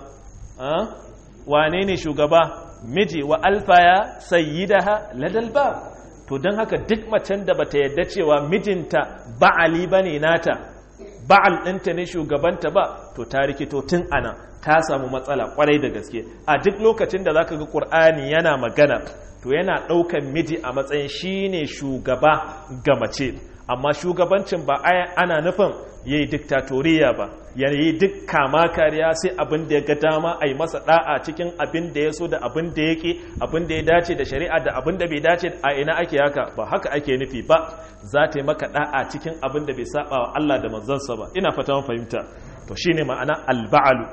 wane ne shugaba miji wa alfaya sayyidaha ladal bab to don haka duk macen da bata yadda cewa mijinta ba'ali bane nata ba'al ɗinta ne shugabanta ba to ta rikito tun ana ta samu matsala kwarai da gaske a duk lokacin da zaka ga Qur'ani yana magana to yana ɗaukan miji a matsayin shine shugaba ga mace amma shugabancin ba ana nufin ya yi diktatoriya ba ya yi duk kama kariya sai abin da ya ga dama a yi masa da'a cikin abin da ya so da abin da ya ƙi abin da ya dace da shari'a da abin da bai dace a ina ake haka ba haka ake nufi ba za ta yi maka da'a cikin abin da bai saba wa Allah da manzansa ba ina fata mun fahimta to shine ma'ana alba'alu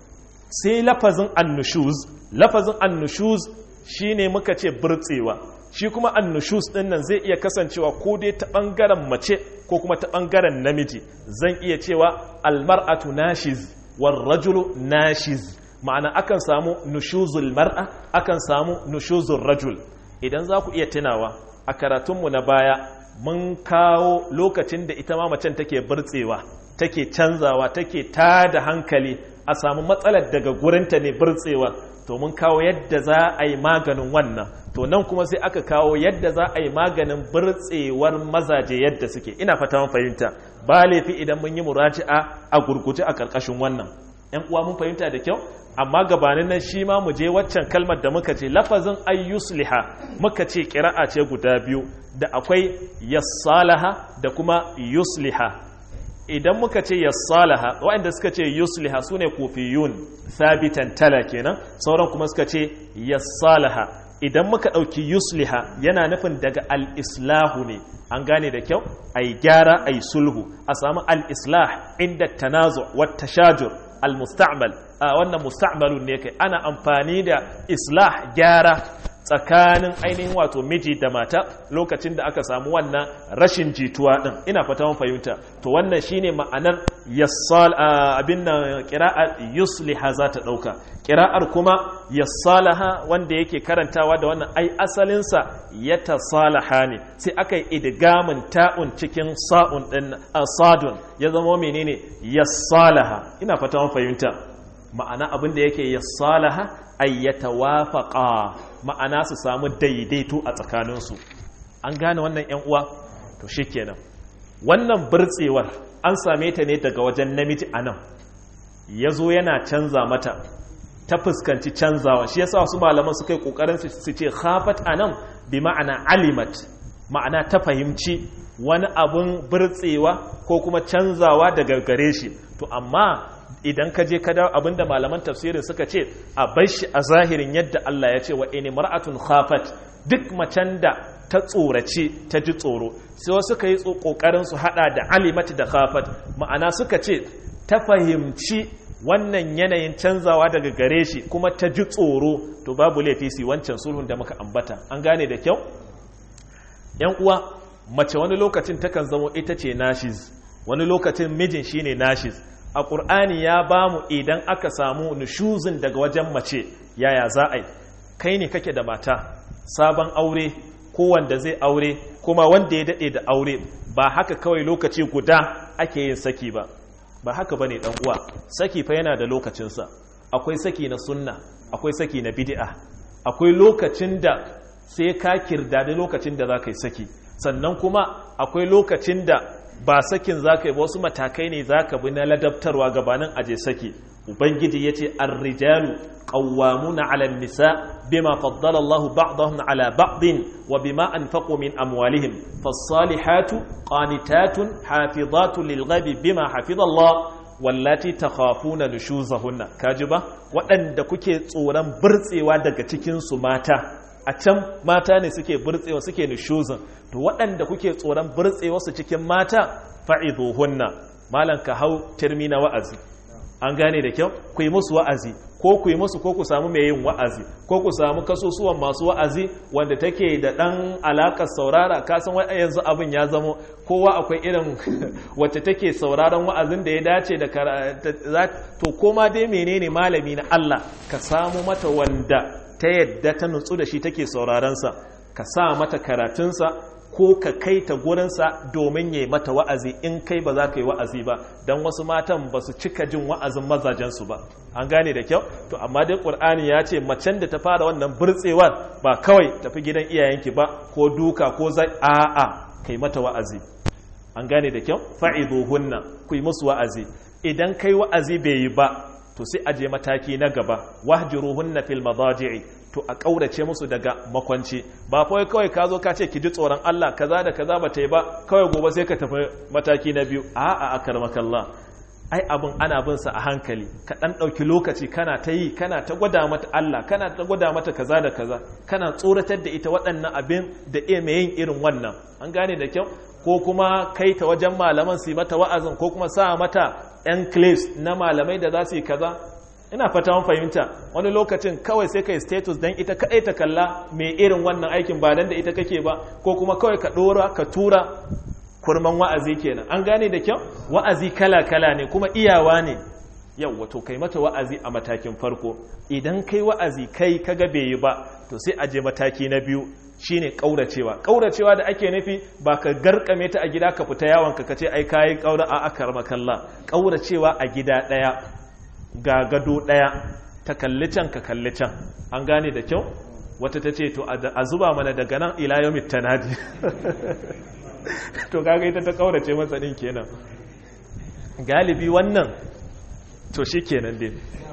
sai lafazin annushuz lafazin annushuz shine muka ce burtsewa shi kuma annushus din nan zai iya kasancewa ko dai ta bangaren mace ko kuma ta bangaren namiji zan iya cewa almar'atu nashiz war rajulu nashiz ma'ana akan samu nushuzul mar'a akan samu nushuzul rajul idan za ku iya tunawa a karatunmu na baya mun kawo lokacin da ita ma macen take burtsewa take canzawa take tada hankali a samu matsalar daga gurinta ne burtsewa to mun kawo yadda za a yi maganin wannan to nan kuma sai aka kawo yadda za a yi maganin burtsewar mazaje yadda suke ina fata mun fahimta ba laifi idan mun yi muraji'a a gurguje a karkashin wannan yan uwa mun fahimta da kyau amma gabanin nan shi ma mu je waccan kalmar da muka ce lafazin ayyusliha muka ce kira'a ce guda biyu da akwai yassalaha da kuma yusliha idan muka ce yassalaha waɗanda suka ce yusliha su ne kufiyun sabitan tala kenan sauran kuma suka ce yassalaha idan muka ɗauki yusliha yana nufin daga al-islahu ne an gane da kyau a yi gyara a yi sulhu a samu al-islah inda tanazo wata shajur al-musta'mal a wannan musta'malun ne kai ana amfani da islah gyara tsakanin ainihin wato miji da mata lokacin da aka samu wannan rashin jituwa din ina fata mun fahimta to wannan shine ma'anar yassal abin nan qira'ar yusliha za ta dauka qira'ar kuma yassalaha wanda yake karantawa da wannan ai asalin sa yatasalaha ne sai aka yi idgamin ta'un cikin sa'un din sadun ya zama menene yassalaha ina fata mun fahimta ma'ana abin da yake yassalaha ay yatawafaqa ma'ana su samu daidaito a tsakaninsu an gane wannan yan uwa to shikenan wannan burtsewar an same ta ne daga wajen namiji anan yazo yana canza mata ta fuskanci canzawa shi yasa wasu malaman suka yi kokarin su ce khafat anan bi ma'ana alimat ma'ana ta fahimci wani abun burtsewa ko kuma canzawa daga gare shi to amma idan ka je ka dawo abinda malaman tafsirin suka ce a bar shi a zahirin yadda Allah ya ce wa ini mar'atun khafat duk macen da ta tsorace ta ji tsoro sai wasu suka yi kokarin su hada da alimat da khafat ma'ana suka ce ta fahimci wannan yanayin canzawa daga gare shi kuma ta ji tsoro to babu laifi su wancan sulhun da muka ambata an gane da kyau yan uwa mace wani lokacin takan zamo ita ce nashiz wani lokacin mijin shine nashiz a ƙur'ani ya ba mu idan aka samu nushuzin daga wajen mace yaya za a yi kai ne kake da mata sabon aure ko wanda zai aure kuma wanda ya daɗe da aure ba haka kawai lokaci guda ake yin saki ba ba haka ba ne uwa saki fa yana da lokacinsa akwai saki na sunna akwai saki na bid'a akwai lokacin da sai ka kirdadi lokacin da za ka yi saki sannan kuma akwai lokacin da ba sakin za ka yi wasu matakai ne za ka bi na ladabtarwa gabanin aje saki ubangiji ya ce arrijalu qawwamuna 'ala an-nisa bima faddala Allah ba'dahum 'ala ba'din wa bima anfaqu min amwalihim fas-salihatu qanitatun hafizatun lil-ghaibi bima hafiza Allah wallati takhafuna nushuzahunna kaji ba waɗanda kuke tsoron burtsewa daga cikin su mata a can mata ne suke burtsewa suke nushuzan to waɗanda kuke tsoron burtsewa su cikin mata fa'iduhunna malan ka hau turmi na wa'azi an gane da kyau ku yi musu wa'azi ko ku yi musu ko ku samu mai yin wa'azi ko ku samu kasusuwan masu wa'azi wanda take da ɗan alaƙar saurara kasan wa yanzu abin ya zamo kowa akwai irin wacce take sauraron wa'azin da ya dace da to koma dai menene malami na Allah ka samu mata wanda ta yadda ta nutsu da shi take saurarensa ka sa mata karatunsa ko ka kai ta gurinsa domin ya yi mata wa'azi in kai ba za ka yi wa'azi ba don wasu matan ba su cika jin wa'azin mazajensu ba an gane da kyau to amma dai ƙur'ani ya ce macen da ta fara wannan burtsewar ba kawai tafi gidan iyayenki ba ko duka ko zai a'a kai mata wa'azi an gane da kyau fa'iduhunna ku yi musu wa'azi idan kai wa'azi bai yi ba to sai a je mataki na gaba wahjuruhunna fil madaji'i to a kaurace musu daga makwanci ba fa kawai ka zo ka ce ki ji tsoron Allah kaza da kaza ba ta yi ba kawai gobe sai ka tafi mataki na biyu a'a akarmakallah ai abin ana bin sa a hankali ka dan dauki lokaci kana ta yi kana ta gwada mata Allah kana ta gwada mata kaza da kaza kana tsoratar da ita waɗannan abin da iya mai yin irin wannan an gane da kyau ko kuma kai ta wajen malaman su yi mata wa'azin ko kuma sa mata yan clips na malamai da za su yi kaza ina fata mun fahimta wani lokacin kawai sai kai status dan ita kadai ta kalla mai irin wannan aikin ba dan da ita kake ba ko kuma kawai ka dora ka tura kurman wa'azi kenan an gane da kyau wa'azi kala-kala ne kuma iyawa ne yau wato kai mata wa'azi a matakin farko idan kai wa'azi kai kaga bai yi ba to sai a je mataki na biyu shine kauracewa kauracewa da ake nufi ba ka garkame ta a gida ka fita yawon ka kace ai kai kaura a akar makalla kauracewa a gida daya ga gado daya ta kalli can ka kalli can an gane da kyau wata ta ce to a zuba mana daga nan ila yawmit tanadi to kaga ita ta kaurace masa din kenan galibi wannan to shi kenan dai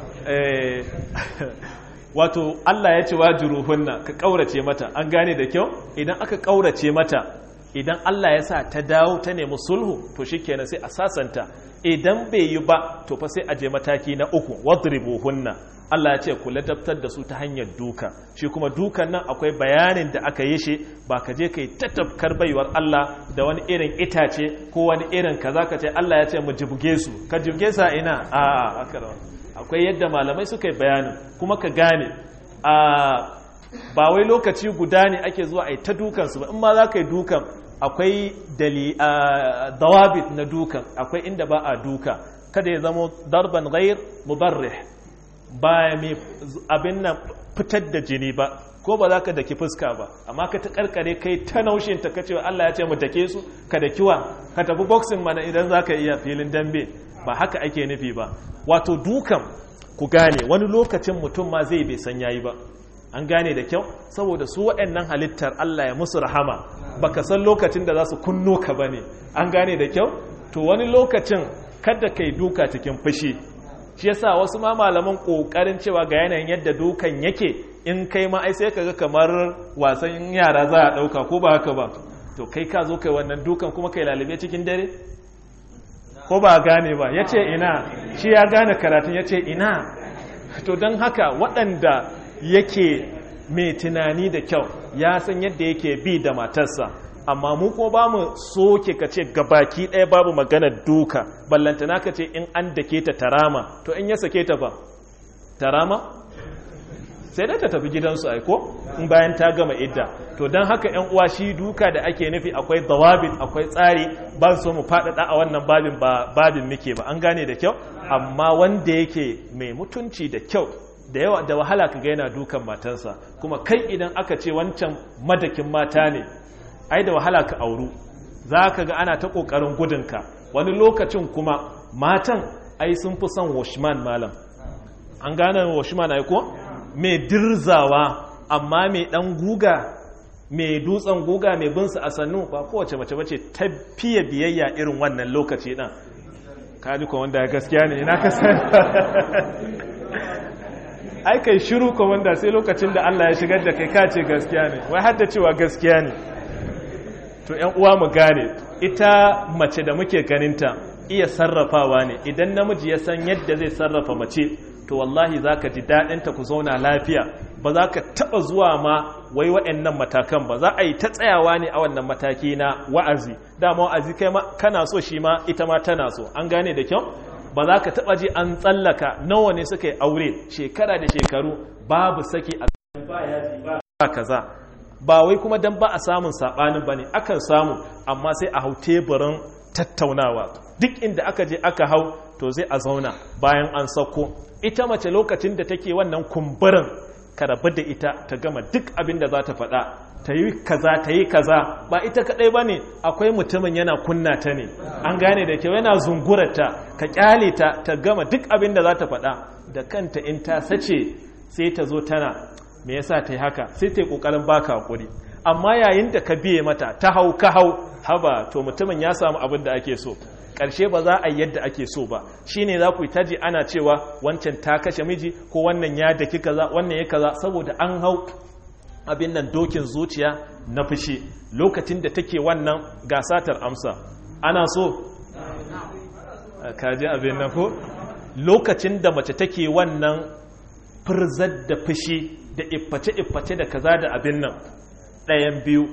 wato Allah ya ce wajuruhunna ka kaurace mata an gane da kyau idan aka kaurace mata idan Allah ya sa ta dawo ta nemi sulhu to shikenan sai a sasanta idan bai yi ba to fa sai a je mataki na uku wadribuhunna Allah ya ce ku ladabtar da su ta hanyar duka shi kuma dukan nan akwai bayanin da aka yi shi ba ka je kai ta tafkar baiwar Allah da wani irin itace ko wani irin kaza ka ce Allah ya ce mu jibge su ka jibge sa ina a a akwai yadda malamai suka yi bayanin kuma ka gane a ba wai lokaci guda ne ake zuwa a yi ta dukansu ba in ma za ka yi dukan akwai dawabit na dukan akwai inda ba a duka kada ya zama darban ghair mubarrih ba mai abin nan fitar da jini ba ko ba za ka daki fuska ba amma ka ta karkare kai ta naushin ta kacewa Allah ya ce mu dake su ka da kiwa ka tafi boxing mana idan za ka iya filin dambe ba haka ake nufi ba wato dukan ku gane wani lokacin mutum ma zai bai san yayi ba an gane da kyau saboda su waɗannan halittar Allah ya musu rahama baka san lokacin da za su kunno ka bane an gane da kyau to wani lokacin kada kai duka cikin fushi shi yasa wasu ma malaman kokarin cewa ga yanayin yadda dukan yake in kai ma ai sai kaga kamar wasan yara za a dauka ko ba haka ba to kai ka zo kai wannan dukan kuma kai lalube cikin dare ko ba gane ba yace ina shi ya gane karatun yace ina to don haka waɗanda yake mai tunani da kyau ya san yadda yake bi da matarsa amma mu ko ba mu soke ka ce gabaki ɗaya babu magana duka ballantana ka ce in an dake ta tarama to in ya sake ta ba tarama sai dai ta tafi gidansu aiko in bayan ta gama idda to don haka yan uwa shi duka da ake nufi akwai dawabin akwai tsari ba so mu faɗaɗa a wannan babin ba babin muke ba an gane da kyau amma wanda yake mai mutunci da kyau da yawa da wahala kaga yana dukan matansa kuma kai idan aka ce wancan madakin mata ne ai da wahala ka auru za ka ga ana ta ƙoƙarin gudunka wani lokacin kuma matan ai sun fi son washman malam an gane washman ai ko mai dirzawa amma mai ɗan guga mai dutsen guga mai binsu a sannu ba kowace mace bace ta fiye biyayya irin wannan lokaci ɗan kaji ko wanda gaskiya ne ina ka ai kai shiru komanda sai lokacin da Allah ya shigar da kai kace gaskiya ne wai har da cewa gaskiya ne to ƴan uwa mu gane ita mace da muke ganinta iya sarrafawa ne idan namiji ya san yadda zai sarrafa mace to wallahi zaka ji daɗin ta ku zauna lafiya ba za ka taɓa zuwa ma wai waɗannan matakan ba za a yi ta tsayawa ne a wannan mataki na wa'azi dama wa'azi kai ma kana so shi ma ita ma tana so an gane da kyau ba za ka taɓa ji an tsallaka nawa ne suka yi aure shekara da shekaru babu saki a ba kaza ba wai kuma dan ba a samun saɓanin ba ne akan samu amma sai a hau teburin tattaunawa duk inda aka je aka hau to zai a zauna bayan an sauko ita mace lokacin da take wannan kumburin ka rabu da ita ta gama duk abin da za ta faɗa ta yi kaza ta yi kaza ba ita kaɗai ba ne akwai mutumin yana kunna ta ne an gane da kyau yana zungurarta ka kyale ta ta gama duk abin da za ta faɗa da kanta in ta sace sai ta zo tana me yasa ta yi haka sai ta yi ƙoƙarin baka hakuri amma yayin da ka biye mata ta hau ka hau haba to mutumin ya samu abin da ake so ƙarshe ba za a yi yadda ake so ba shine za ku yi taji ana cewa wancan ta kashe miji ko wannan ya daki kaza wannan ya kaza saboda an hau abin nan dokin zuciya na fushi lokacin da take wannan gasatar amsa ana so kaji abin nan ko lokacin da mace take wannan firzar da fushi da ifface-ifface da kaza da abin nan ɗayan biyu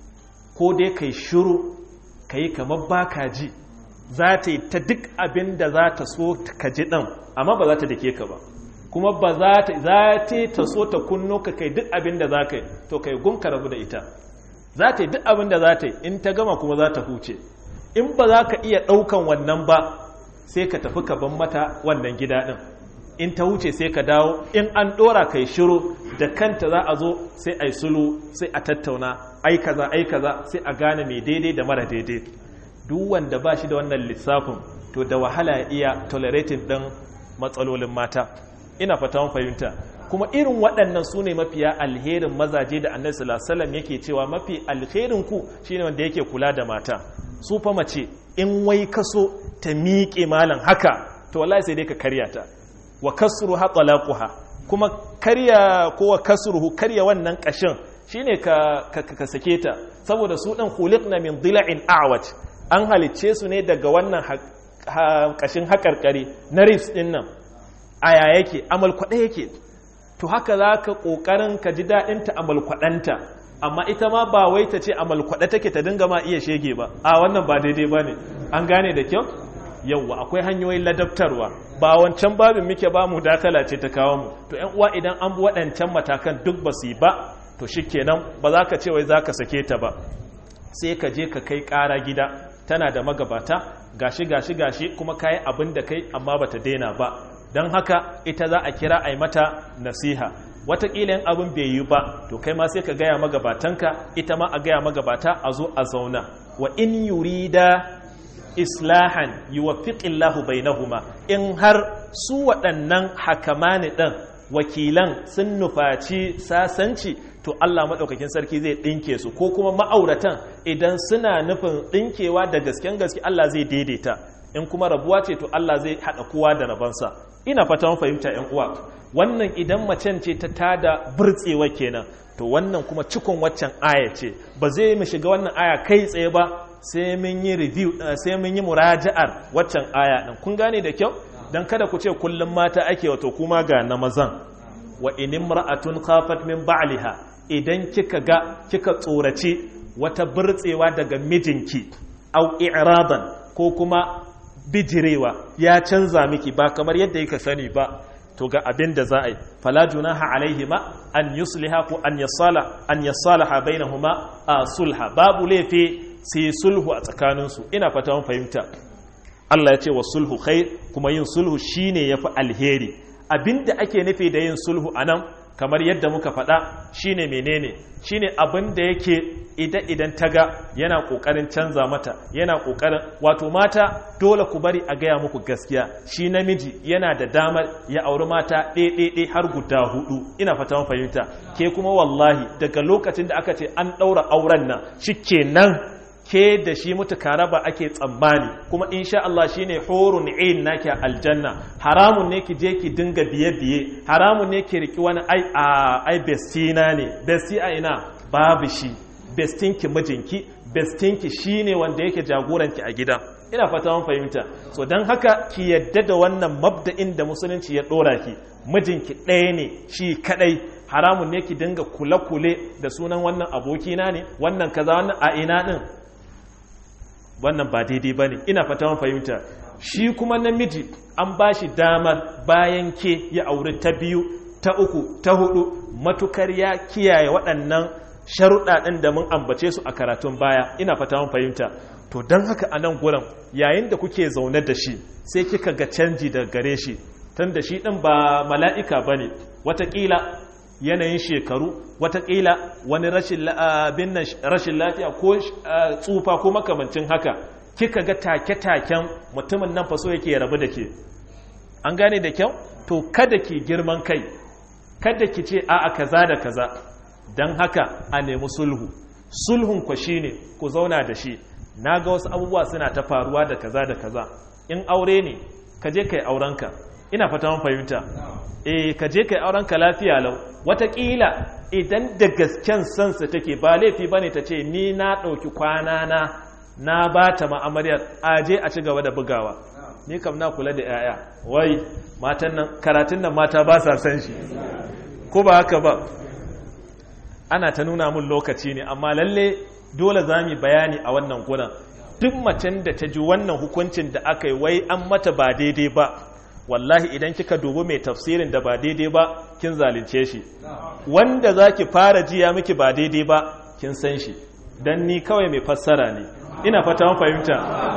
ko dai kai shiru ka yi kamar baka ji za ta yi ta duk abin da za ta so ka ji ɗan amma ba za ta dake ka ba kuma ba za ta za ta so ta kunno ka kai duk abin da za ka yi to kai gunka rabu da ita za ta yi duk abin da za ta yi in ta gama kuma za ta huce in ba za ka iya ɗaukan wannan ba sai ka tafi ka ban mata wannan gida ɗin in ta wuce sai ka dawo in an ɗora kai shiru da kanta za a zo sai a yi sulu sai a tattauna ai kaza ai kaza sai a gane mai daidai da mara daidai duk wanda ba shi da wannan lissafin to da wahala ya iya tolerating ɗin matsalolin mata ina fata mun fahimta kuma irin waɗannan su ne mafiya alherin mazaje da annabi sallallahu alaihi yake cewa mafi alherin ku shine wanda yake kula da mata su fa mace in wai kaso ta miƙe malam haka to wallahi sai dai ka karya ta wa kasruha talaquha kuma karya ko wa kasruhu karya wannan kashin shine ka ka, ka sake ta saboda su dan khuliqna min dila'in a'waj an halicce su ne daga wannan kashin hakarkari na ribs din nan aya yake amal kwade yake to haka zaka kokarin ka ji dadin ta amal kwadanta amma ita ma ba wai ta ce amal kwade take ta dinga ma iya shege ba a wannan ba daidai bane an gane da kyau yauwa akwai hanyoyin ladabtarwa ba wancan babin muke ba mu dakala ce ta kawo mu to yan uwa idan an bi waɗancan matakan duk ba su yi ba to shikenan ba za ka ce wai za ka sake ta ba sai ka je ka kai ƙara gida tana da magabata gashi gashi gashi kuma kayi abin da kai amma bata daina ba don haka ita za a kira a yi mata nasiha watakila yin abin bai yi ba to kai ma sai ka gaya magabatanka ita ma a gaya magabata a zo a zauna wa in yurida islahan yuwaffiqillahu bainahuma in har su waɗannan hakamani ɗin wakilan sun nufaci sasanci to Allah maɗaukakin sarki zai ɗinke su ko kuma ma'auratan idan suna nufin ɗinkewa da gasken gaske Allah zai daidaita in kuma rabuwa ce to Allah zai haɗa kowa da rabansa ina fata fahimta ‘yan uwa wannan idan macen ce ta tada burtsewa kenan to wannan kuma cikon waccan aya ce ba zai mu shiga wannan aya kai tsaye ba sai mun yi review sai mun yi muraja'ar waccan aya din kun gane da kyau dan kada ku ce kullum mata ake wato kuma ga na mazan wa in imra'atun khafat min ba'liha idan kika ga kika tsorace wata burtsewa daga mijinki au i'radan ko kuma bijirewa ya canza miki ba kamar yadda yake sani ba to ga abin da za a yi fala junaha alaihima an yusliha ko an yasala an yasalaha bainahuma a sulha babu laifi sai sulhu a tsakaninsu ina fata mun fahimta Allah ya ce wa sulhu khair kuma yin sulhu shine yafi alheri abinda ake nufi da yin sulhu anan kamar yadda muka faɗa shine menene shine abin da yake idan idan ta ga yana ƙoƙarin canza mata yana ƙoƙarin wato mata dole ku bari a gaya muku gaskiya shi namiji yana da damar ya auri mata ɗaiɗaiɗai har guda hudu ina fata mun fahimta ke kuma wallahi daga lokacin da aka ce an ɗaura auren nan shikenan ke da shi mutu raba ake tsammani kuma insha Allah shine hurun ain naki aljanna haramun ne ki je ki dinga biye biye haramun ne ki riki wani ai a ai bestina ne besti a ina babu shi bestinki mijinki bestinki shine wanda yake jagoranki a gida ina fata mun fahimta so dan haka ki yadda da wannan mabda'in da musulunci ya dora ki mijinki ɗaya ne shi kadai haramun ne ki dinga kule-kule da sunan wannan abokina ne wannan kaza wannan a ina din wannan ba daidai ba ne ina fata man fahimta shi kuma namiji an ba shi damar bayan ke ya auri ta biyu ta uku ta hudu matukar ya kiyaye waɗannan sharuɗa ɗin da mun ambace su a karatun baya ina fata man fahimta to don haka a nan gurin yayin da kuke zaune da shi sai kika ga canji da gare shi tun da shi ɗin ba mala'ika ba ne watakila yanayin shekaru watakila wani rashin lafiya ko tsufa ko makamancin haka kika ga take-taken mutumin nan faso yake rabu da ke an gane da kyau to kada ki girman kai kada ki ce a'a kaza da kaza don haka a nemi sulhu sulhun ku shine ku zauna da shi na ga wasu abubuwa suna ta faruwa da kaza da kaza in aure ne ka je kai aurenka ina fata mun fahimta eh ka je kai aurenka lafiya lau watakila idan da gasken sansa take ba laifi bane ta ce ni na ɗauki kwana na na ba ta ma'amariyar aje a ci gaba da bugawa ni kam na kula da 'ya'ya wai matan nan karatun nan mata ba sa san shi ko ba haka ba ana ta nuna mun lokaci ne amma lalle dole za mu bayani a wannan gudan duk macen da ta ji wannan hukuncin da aka yi wai an mata ba daidai ba wallahi idan kika dubi mai tafsirin da ba daidai ba kin zalunce shi wanda za ki fara jiya miki ba daidai ba kin san shi don ni kawai mai fassara ne ina fata mun fahimta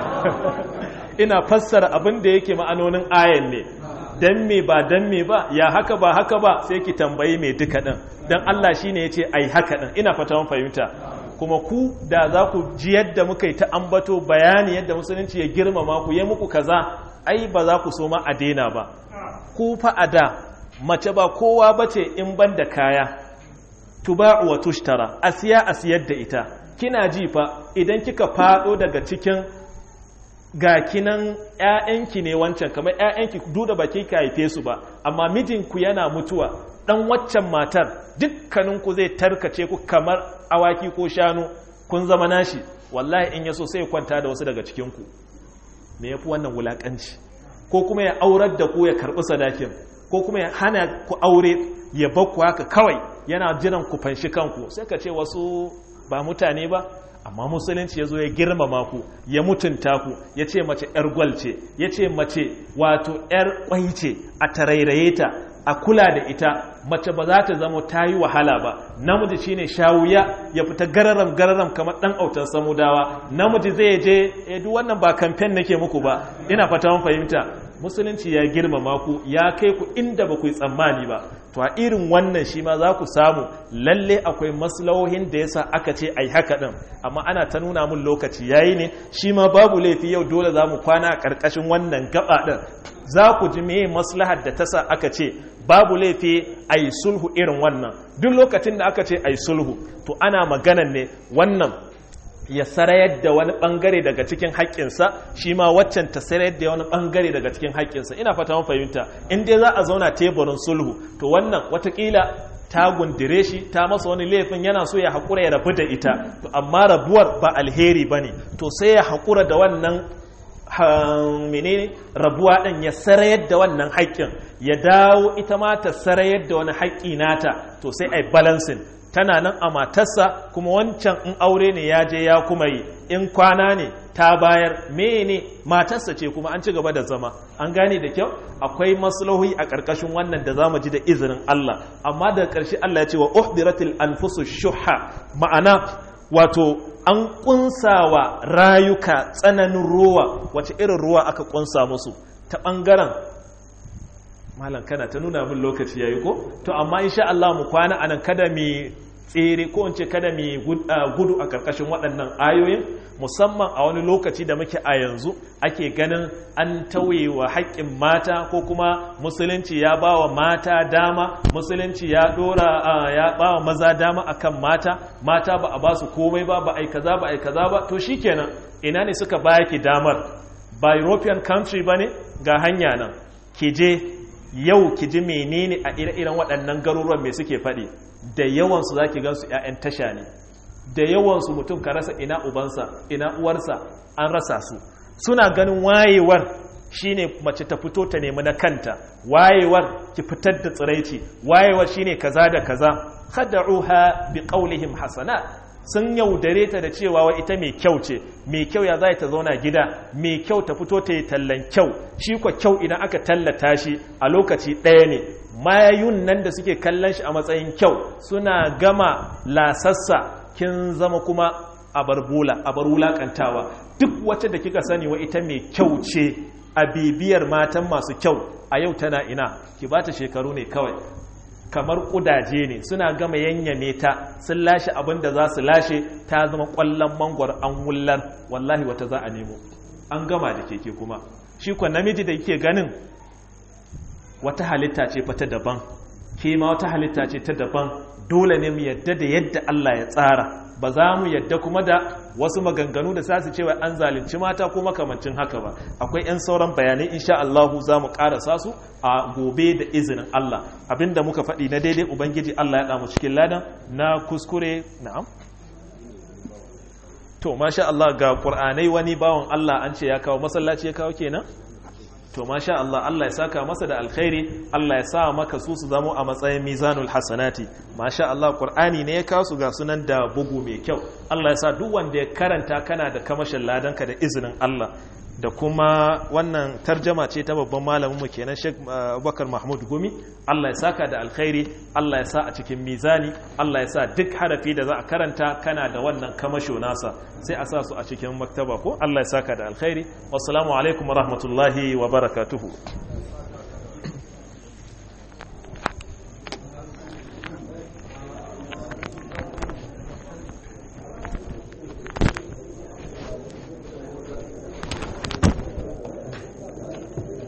ina fassara abin da yake ma'anonin ayan ne dan me ba dan me ba ya haka ba haka ba sai ki tambayi mai duka din dan Allah shine yace ai haka din ina fata mun fahimta kuma ku da za ku ji yadda muka yi ta ambato bayani yadda musulunci ya girmama ku ya muku kaza ai ba za ku so ma a daina ba ku fa a da mace ba kowa bace in ban da kaya tuba'u wa tushtara asiya asiyar da ita kina ji fa idan kika fado daga cikin ga kinan ‘ya'yanki ne wancan kamar ‘ya'yanki duda ba ka haife su ba amma mijinku yana mutuwa ɗan waccan matar dukkaninku zai tarkace ku kamar awaki ko shanu kun zama nashi wallahi in yaso sai kwanta da wasu daga cikinku me ya fi wannan wulaƙanci ko kuma ya aurar da ku ya karɓi sadakin ko kuma ya hana ku aure ya bakku haka kawai yana jiran ku fanshi kanku sai ka ce wasu ba mutane ba amma musulunci ya zo ya girmama ku ya mutunta ku ya ce mace 'yar gwal ce ya ce mace wato 'yar kwai ce a tarairaye ta a kula da ita mace ba za ta zama ta yi wahala ba namiji shine shawuya ya fita gararam gararam kamar dan autan samudawa namiji zai je eh duk wannan ba kamfen nake muku ba ina fata mun fahimta musulunci ya girmama ku ya kai ku inda ba ku yi tsammani ba to a irin wannan shi ma za ku samu lalle akwai maslahohin da yasa aka ce ai haka din amma ana ta nuna mun lokaci yayi ne shi ma babu laifi yau dole za mu kwana a ƙarƙashin wannan gaba din za ku ji meye maslahar da ta sa aka ce babu laifi a yi sulhu irin wannan duk lokacin da aka ce a yi sulhu to ana maganan ne wannan ya sarayar da wani bangare daga cikin haƙƙinsa shi ma waccan ta sarayar da wani bangare daga cikin haƙƙinsa ina fata mun fahimta in dai za a zauna teburin sulhu to wannan watakila ta gundire shi ta masa wani laifin yana so ya haƙura ya rabu da ita to amma rabuwar ba alheri ba ne to sai ya haƙura da wannan menene rabuwa ɗin ya sarayar da wannan haƙƙin ya dawo ita ma ta sarayar da wani haƙƙi nata to sai ai balancing tana nan a matarsa kuma wancan in aure ne ya je ya kuma yi in kwana ne ta bayar mene matarsa ce kuma an ci gaba da zama an gane da kyau akwai maslahohi a ƙarƙashin wannan da za mu ji da izinin Allah amma daga ƙarshe Allah ya ce wa uhdiratil anfusu shuha ma'ana wato an kunsawa rayuka tsananin ruwa wace irin ruwa aka kunsa musu ta ɓangaren malam kana ta nuna min lokaci yayi ko to amma insha Allah mu kwana anan kada mi tsere ko in ce kada mi gudu a karkashin waɗannan ayoyin musamman a wani lokaci da muke a yanzu ake ganin an tauye wa haƙƙin mata ko kuma musulunci ya ba wa mata dama musulunci ya dora ya ba wa maza dama akan mata mata ba a ba su komai ba ba ai kaza ba ai kaza ba to shikenan ina ne suka baki damar ba european country bane ga hanya nan ki je yau ki ji menene a ire-iren waɗannan garuruwan mai suke faɗi da yawansu za ki gansu 'ya'yan tasha ne da yawansu mutum ka rasa ina ubansa ina uwarsa an rasa su suna ganin wayewar shine mace ta fito ta nemi na kanta wayewar ki fitar da tsiraici wayewar shine kaza da kaza khada'uha bi qawlihim hasana sun yaudare ta da cewa wa ita mai kyau ce mai kyau ya za ta zauna gida mai kyau ta fito ta yi tallan kyau shi kwa kyau idan aka tallata shi a lokaci ɗaya ne mayayun nan da suke kallon shi a matsayin kyau suna gama lasassa kin zama kuma a barbula a bar wulakantawa duk wacce da kika sani wa ita mai kyau ce a bibiyar matan masu kyau a yau tana ina ki bata shekaru ne kawai kamar kudaje ne suna gama yanyame ta sun lashe abin da za su lashe ta zama kwallon mangwar an wullar wallahi wata za a nemo an gama da keke kuma shi kwa namiji da yake ganin wata halitta ce fata daban ke ma wata halitta ce ta daban dole ne mu yadda da yadda Allah ya tsara ba za mu yadda kuma da wasu maganganu da sasu cewa an zalunci mata ko makamancin haka ba akwai 'yan sauran bayanai insha Allahu za mu ƙarasa su a gobe da izinin Allah abinda muka faɗi na daidai ubangiji Allah ya ɗamu cikin ladan na kuskure na'am to masha Allah ga ƙur'anai wani bawan Allah an ce ya kawo masallaci ya kawo kenan to masha Allah Allah ya saka masa da alkhairi Allah ya sa maka su su zamo a matsayin mizanul hasanati masha Allah Qur'ani ne ya kawo su ga sunan da bugu mai kyau Allah ya sa duk wanda ya karanta kana da kamashin ladanka da izinin Allah da kuma wannan tarjama ce ta babban malamin mu kenan Sheikh Abubakar Mahmud Gumi Allah ya saka da alkhairi Allah ya sa a cikin mizani Allah ya sa duk harafi da za a karanta kana da wannan kamasho nasa sai a sa su a cikin maktaba ko Allah ya saka da alkhairi wassalamu alaikum wa rahmatullahi wa barakatuhu